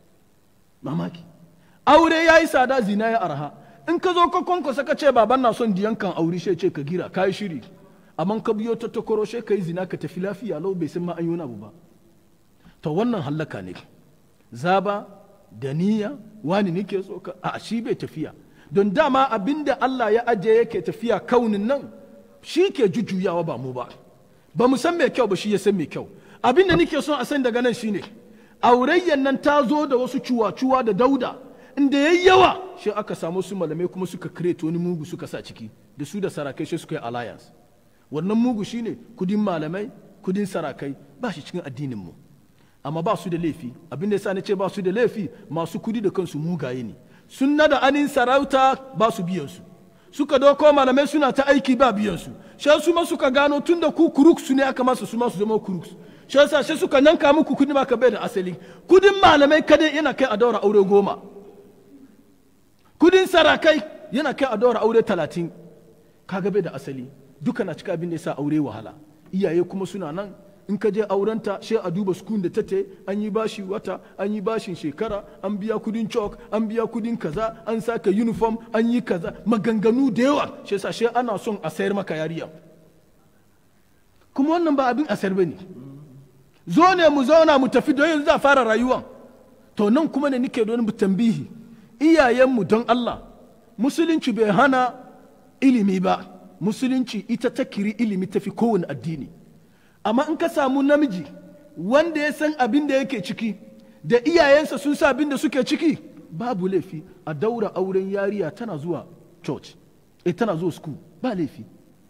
mamaki aure yayi sada zina ya araha in ka zo ka kwankwasa ka ce baban na son diyan kan aure shi ce ka gira ka yi shiri amma ka biyo ta takoro shi ka yi zina ka tafi lafiya lau bai san ma an yi wani abu ba to wannan hallaka ne zaba da niyya wani nake so ka a shi bai tafiya don dama abinda Allah ya ajiye yake tafiya kaunin nan shi ke jujjuyawa ba mu ba ba mu san mai kyau ba shi ya san mai kyau abinda nake son a san daga nan shine aurayyan nan ta zo da wasu cuwa-cuwa da dauda inda yayi yawa shi aka samu su malamai kuma suka create wani mugu suka sa ciki da su da sarakai shi suka yi alliance wannan mugu shine kudin malamai kudin sarakai ba shi cikin addinin mu amma ba su da laifi abin da yasa nace ba su da laifi masu kudi da kansu mugaye ne sun nada anin sarauta ba su biyan su suka doko malamai suna ta aiki ba biyan su shan su ma suka gano tun da ku kuruk su ne aka masa su ma su zama kuruk shi yasa shi suka yanka muku kudi ma ka bai da asali kudin malamai kadai yana kai a daura aure goma kudin sarakai yana kai a daura aure talatin kaga bai da asali duka na cika abin da yasa aure wahala iyaye kuma suna nan in ka je aurenta sai a duba sukun da tate an yi bashi wata an yi bashin shekara an biya kudin chalk an biya kudin kaza an saka uniform an yi kaza maganganu da yawa shi yasa sai ana son a sayar maka yariya kuma wannan ba abin a sayar bane zo ne mu zauna mu tafi don yanzu za fara rayuwa to nan kuma ne nike don mu tambihi iyayenmu don Allah musulunci bai hana ilimi ba musulunci ita ta kiri ilimi tafi kowane addini amma in ka samu namiji wanda ya san abin da yake ciki da iyayensa sun sa abin da suke ciki babu laifi a daura auren yariya tana zuwa church eh tana zuwa school ba laifi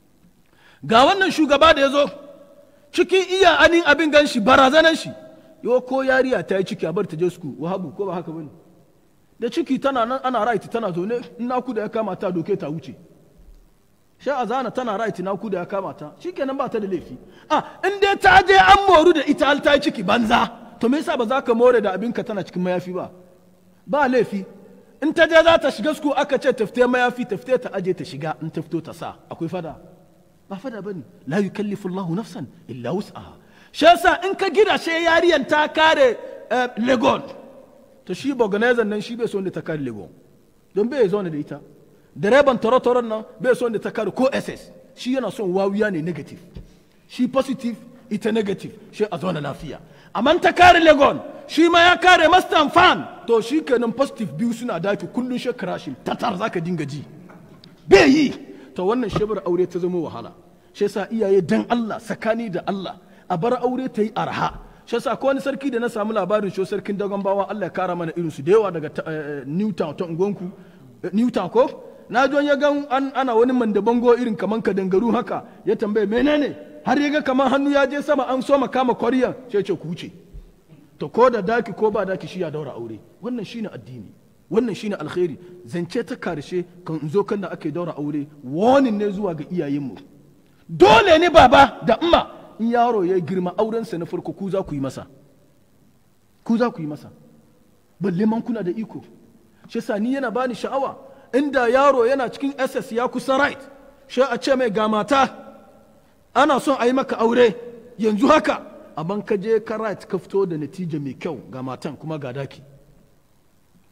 ga wannan shugaba da ya zo cikin iya anin abin gan shi barazanan shi yau ko yariya ta yi ciki a bar ta je school wahabu ko ba haka bane da ciki tana nan ana right tana zaune in naku da ya kama ta doke ta wuce sha a zana tana right naku da ya kama ta shikenan ba ta da laifi a in dai ta je an moru da ita ta yi ciki banza to me yasa ba za ka more da abinka tana cikin mayafi ba ba laifi in ta je za ta shiga su aka ce tafte mayafi tafte ta aje ta shiga in ta fito ta sa akwai fada ba fada bane la yukallifu Allahu nafsan illa wus'aha shi yasa in ka gida she yariyan ta kare legon to shi organizer nan shi bai so da ta kare legon don bai zo da ita direban torotoron nan bai so da ta kare ko ss shi yana son wawiya ne negative shi positive ita negative shi a zauna lafiya amma ta kare legon shi ma ya kare mastan fan to shi kenan positive biyu suna daki kullum shi crashing tatar zaka dinga ji bai yi to wannan shebar aure ta zama wahala shi yasa iyaye dan Allah sakani da Allah a bar aure ta yi arha shi yasa ko wani sarki da na samu labarin shi sarkin dagon bawa Allah ya kara mana irin su da yawa daga Newtown ta ungonku Newtown ko na jon ya gan ana wani mandabango irin kaman kadangaru haka ya tambaye menene har ya ga kaman hannu ya je sama an so kama kwariya sai ce ku wuce to ko da daki ko ba daki shi ya daura aure wannan shine addini wannan shine alkhairi zance ta karshe kan in zo kan da ake daura aure warning ne zuwa ga iyayenmu dole ne baba da umma in yaro ya girma aurensa na farko ku za ku yi masa ku za ku yi masa balle man kuna da iko shi sa ni yana bani sha'awa inda yaro yana cikin ss ya kusa right shi a ce mai ga mata ana son a yi maka aure yanzu haka amma ka je ka right ka fito da natija mai kyau ga matan kuma ga daki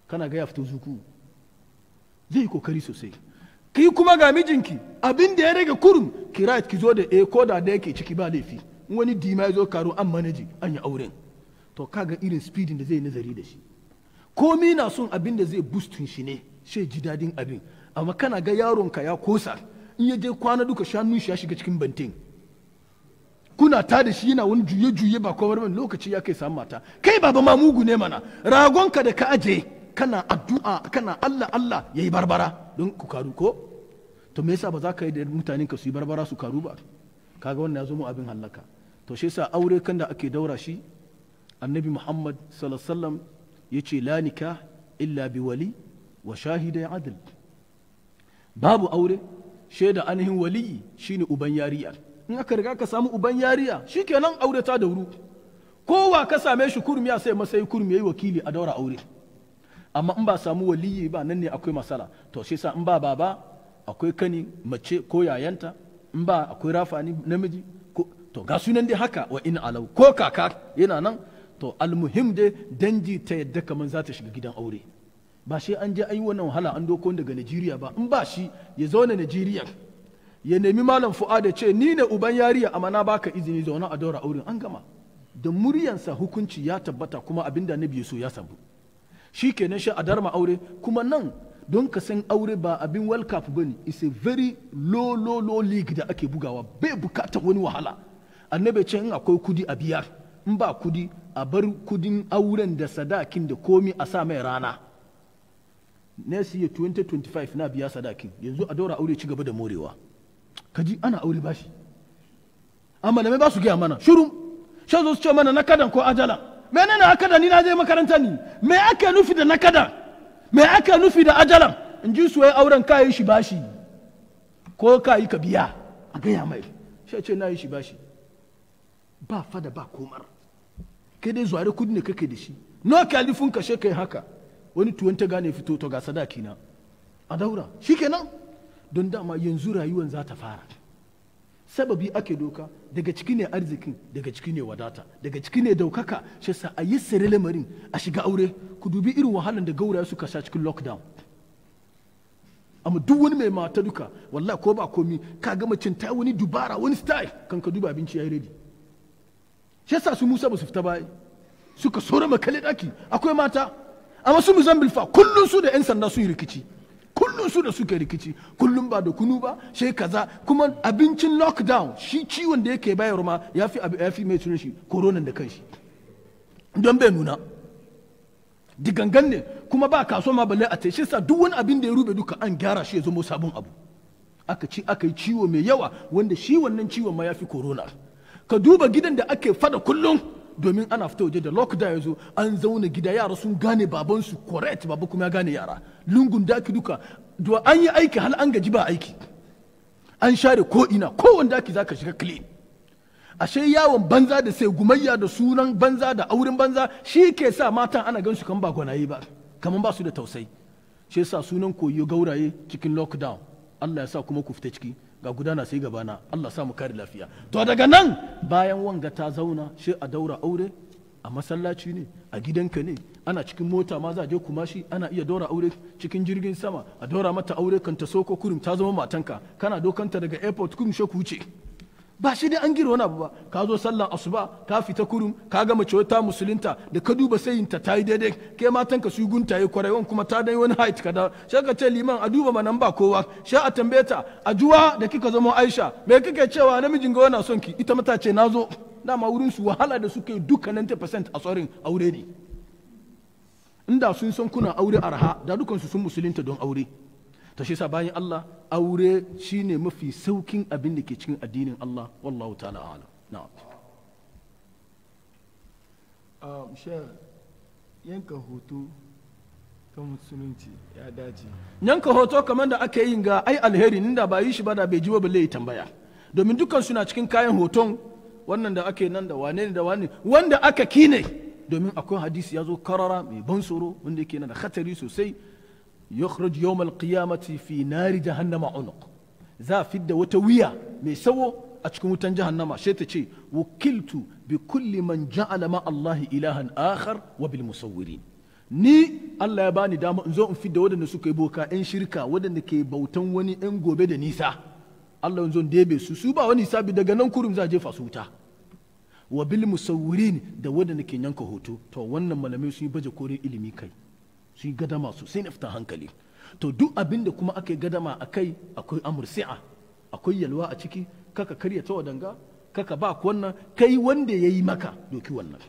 kana ga ya fito zuku zai yi kokari sosai ki kuma ga mijinki abin da ya rage kurum kira ki zo da e ko da da yake ciki ba laifi in wani dima ya zo karo an manaji an yi auren to kaga irin speedin da zai nazari da shi komi na son abin da zai boostin shi ne shi ji dadin abin amma kana ga yaronka ya kosa in ya je kwana duka shanun shi ya shiga cikin bantin kuna ta da shi yana wani juye-juye ba kowar man lokaci ya kai samu mata kai baba ma mugu ne mana ragonka da ka aje kana addu'a kana Allah Allah yayi barbara don ku karu ko to me yasa ba za ka yi da mutanen ka su yi barbara su karu ba kaga wannan ya zo mu abin hallaka to shi yasa aure kan da ake daura shi annabi Muhammad sallallahu alaihi wasallam yace la nikah illa bi wali wa shahidai adl babu aure shaida ainihin waliyi shine uban yariya in aka riga ka samu uban yariya shikenan aure ta dauru kowa ka same shi kurum ya sai masai kurum yayi wakili a daura aure amma in ba samu waliyi ba nan ne akwai masala to shi sa in ba baba akwai kani mace ko yayanta in ba akwai rafani namiji ko to ga sunan dai haka wa in alau ko kaka yana nan to almuhim dai danji ta yadda kaman za ta shiga gidan aure ba shi an je an yi wannan wahala an doko daga Najeriya ba in ba shi ya zauna Najeriya ya nemi malam fu'ad ya ce ni ne uban yariya amma na baka izini zauna a daura auren an gama da muryansa hukunci ya tabbata kuma abinda nabi so ya sabu shi kenan shi a darma aure kuma nan don ka san aure ba abin world cup bane is a very low low low league da ake bugawa bai bukatar wani wahala annabi ce in akwai kudi a biya in ba kudi a bar kudin auren da sadakin da komi a sa mai rana next year 2025 na biya sadakin yanzu a daura aure ci gaba da morewa kaji ana aure bashi amma malamai ba su gaya mana shiru shan zo su ce mana na kadan ko ajala menene akada ni na je makaranta ni me ake nufi da nakada me ake nufi da ajalan in ji su auren ka yi shi bashi ko ka yi ka biya a gaya mai shi ce na yi shi bashi ba fada ba komar kai dai zuwa kudi ne kake da shi no kalifin ka kai haka wani tuwon ta gane fito to ga sadaki na a daura shikenan don dama yanzu rayuwan za ta fara sababi ake doka daga ciki ne arzikin daga ciki ne wadata daga ciki ne daukaka shi sa a yi sire lamarin a shiga aure ku dubi irin wahalan da gauraya suka sha cikin lockdown amma duk wani mai mata duka wallahi ko ba komi ka ga macin ta wani dubara wani style kan ka duba abinci yayi ready shi yasa su Musa ba su fita ba suka sora makale daki akwai mata amma su Mozambique fa kullun su da yan sanda su yi rikici kullum su da suke rikici kullum ba da kunu ba sai kaza kuma abincin lockdown shi ciwon da yake bayar ma ya fi ya fi mai sunan shi koronan da kanshi don bai nuna digangan ne kuma ba kaso ma balle a ta shi sa duk wani abin da ya rube duka an gyara shi ya zama sabon abu aka ci aka yi ciwo mai yawa wanda shi wannan ciwon ma ya fi corona ka duba gidan da ake fada kullum domin ana fita waje da lockdown ya zo an zauna gida yara sun gane babansu correct baba kuma ya gane yara lungun daki duka do an yi aiki hal an gaji ba aiki an share ko ina kowane daki zaka shiga clean ashe yawon banza da sai gumayya da sunan banza da auren banza shi ke sa matan ana gansu kan ba gwanaye ba kaman ba su da tausayi shi yasa sunan koyo gauraye cikin lockdown Allah ya sa kuma ku fita ciki ga gudana sai gabana Allah sa mu kare lafiya to daga nan bayan wanga ta zauna shi a daura aure a masallaci ne a gidanka ne ana cikin mota ma za a je kuma shi ana iya daura aure cikin jirgin sama a daura mata aure kan ta soko kurum ta zama matanka kana dokanta daga airport kurum shi ku wuce ba shi dai an gira wani abu ba ka zo sallan asuba ka fita kurum ka ga mace ta musulunta da ka duba sayinta ta yi daidai ke matan ka su guntaye kwarai kuma ta dai wani height ka da sai ka ce liman a duba manan ba kowa sai a tambaye ta a juwa da kika zama Aisha me kike cewa namijin ga yana son ki ita mata ce nazo dama wurin su wahala da suke duka 90% a tsorin aure ne inda sun san kuna aure arha da dukansu sun musulunta don aure ta shi sa bayan Allah aure shine mafi saukin abin da ke cikin addinin Allah wallahu ta'ala ala na'am um, shek yanka hoto kan musulunci ya dace yanka hoto kamar da aka yi ga ai alheri inda ba yi shi ba da bai ji ba balle ya tambaya domin dukkan suna cikin kayan hoton wannan da ake nan da wane ne da wane wanda aka kine domin akwai hadisi ya zo karara mai ban tsoro wanda yake da khatari sosai yukhraj yawm al-qiyamati fi nari jahannama unuq za fidda wata wuya mai sawo a cikin wutan jahannama sai ta ce wukiltu bi kulli man ja'ala ma Allah ilahan akhar wa bil musawwirin ni Allah ya bani dama in zo in fidda waɗanda suka yi boka 'yan shirka waɗanda ke bautan wani 'yan gobe da nisa Allah in zo in debe su su ba wani sabi daga nan kurum za a jefa su wuta wa bil musawwirin da waɗanda ke yanka hoto to wannan malamai sun yi baje kore ilimi kai sun yi gadama su sai na fita hankali to duk abin da kuma aka yi gadama a kai akwai amur si'a akwai yalwa a ciki kaka karya ta wadanga kaka ba wannan kai wanda ya yi maka doki wannan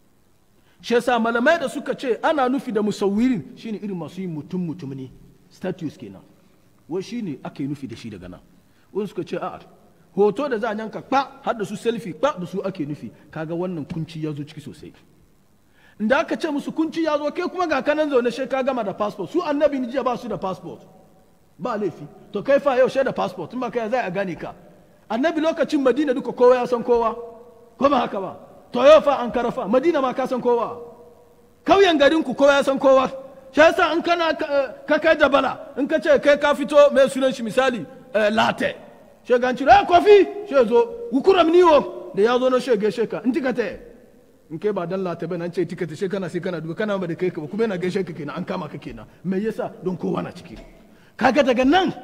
shi yasa malamai da suka ce ana nufi da musawwirin shine irin masu yin mutum mutum ne status kenan wai shine ake nufi da shi daga nan wani suka ce a'a hoto da za a yanka kpa har da su selfie kpa da su ake nufi kaga wannan kunci ya zo ciki sosai inda aka ce musu kunci ya zo kai kuma ga kanan zaune shi ka gama da passport su annabi ni jiya ba su da passport ba laifi to kai fa yau da passport in ba kai zai a gane ka annabi lokacin madina duka kowa ya san kowa ko ba haka ba to yau fa an karafa madina ma ka san kowa kauyen garin ku kowa ya san kowa shi yasa in kana ka kai da bala in ka ce kai ka fito mai sunan shi misali latte shi ga ci eh kofi shi zo ukuram niwo da ya zo na shi gaishe ka in tikate in kai ba dan latte ba nan ce tikate shi kana sai kana duba kana ba da kai ka ba kuma yana gaishe ka kenan an kama ka kenan me yasa don kowa na ciki kaga daga nan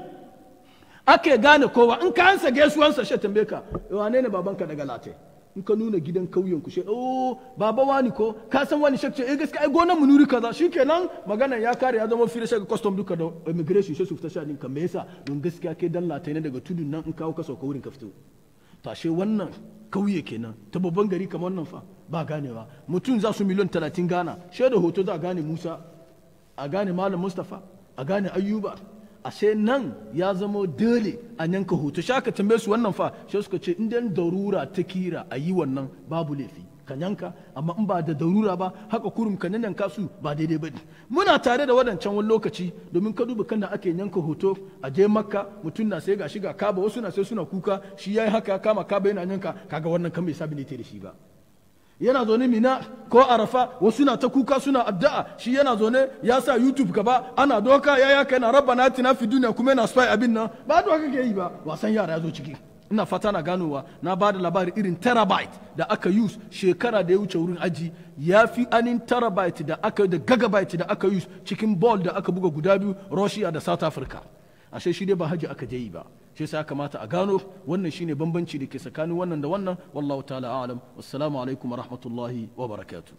ake gane kowa in ka ansa gaisuwansa shi tambaye ka wane ne babanka daga latte in ka nuna gidan kauyen ku she oh baba wani ko ka san wani shakce eh gaskiya ai gonan mu nuri kaza shikenan magana ya kare ya zama fira shaka custom duka da immigration shi su fita sha ka me yasa don gaskiya kai dan latai ne daga tudun nan in kawo ka sauka wurin ka fito tashe wannan kauye kenan ta babban gari kamar wannan fa ba ganewa mutum za su miliyan talatin gana she da hoto za a gane musa a gane malam mustapha a gane ayyuba ashe nan ya zama dole a yanka hoto shi aka tambaye su wannan fa shi suka ce in darura ta kira a yi wannan babu laifi ka yanka amma in ba da darura ba haka kurum ka yanka su ba daidai ba ne muna tare da wadancan wani lokaci domin ka duba kan da ake yanka hoto a je makka mutum na sai ga shiga kaba wasu na sai suna kuka shi yayi haka ya kama kaba yana yanka kaga wannan kan bai sabi ne da shi ba yana zaune mina ko arafa wasu na ta kuka suna addu'a shi yana zaune ya sa youtube gaba ana doka ya yaka yana rabba na tina fi duniya kuma yana spy abin nan ba da kake yi ba wasan yara ya zo ciki ina fata na ganowa na ba da labari irin terabyte da aka use shekara da ya wuce wurin aji ya fi anin terabyte da aka da gigabyte da aka use cikin ball da aka buga guda biyu russia da south africa ashe shi dai ba haji aka je yi ba shi yasa kamata a gano wannan shine bambanci da ke tsakanin wannan da wannan wallahu ta'ala a'lam wassalamu alaikum wa rahmatullahi wa barakatuh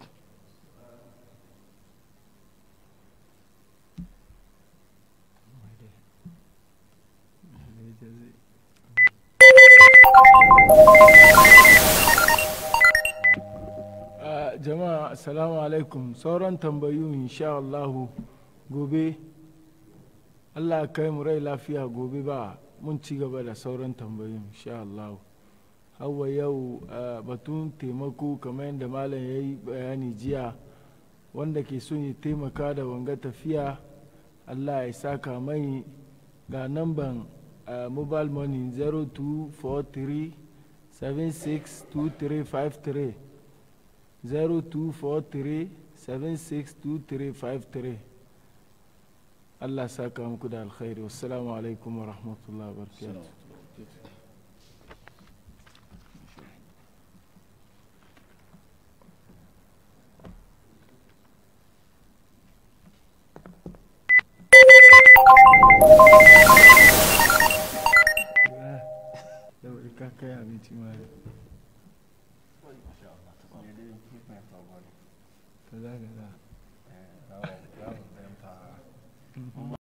jama'a assalamu alaikum sauran tambayu insha Allahu gobe Allah kai mu rai lafiya gobe ba mun ci gaba da sauran tambayoyin insha Allah hawa yau batun taimako kamar yadda malam ya yi bayani jiya wanda ke son ya taimaka da wanga tafiya Allah ya saka mai ga namban mobile money 0243 762353 0243 762353 Allah saka muku da alkhairi wassalamu alaikum wa rahmatullahi wa barakatuh ka kai abinci ma kaza kaza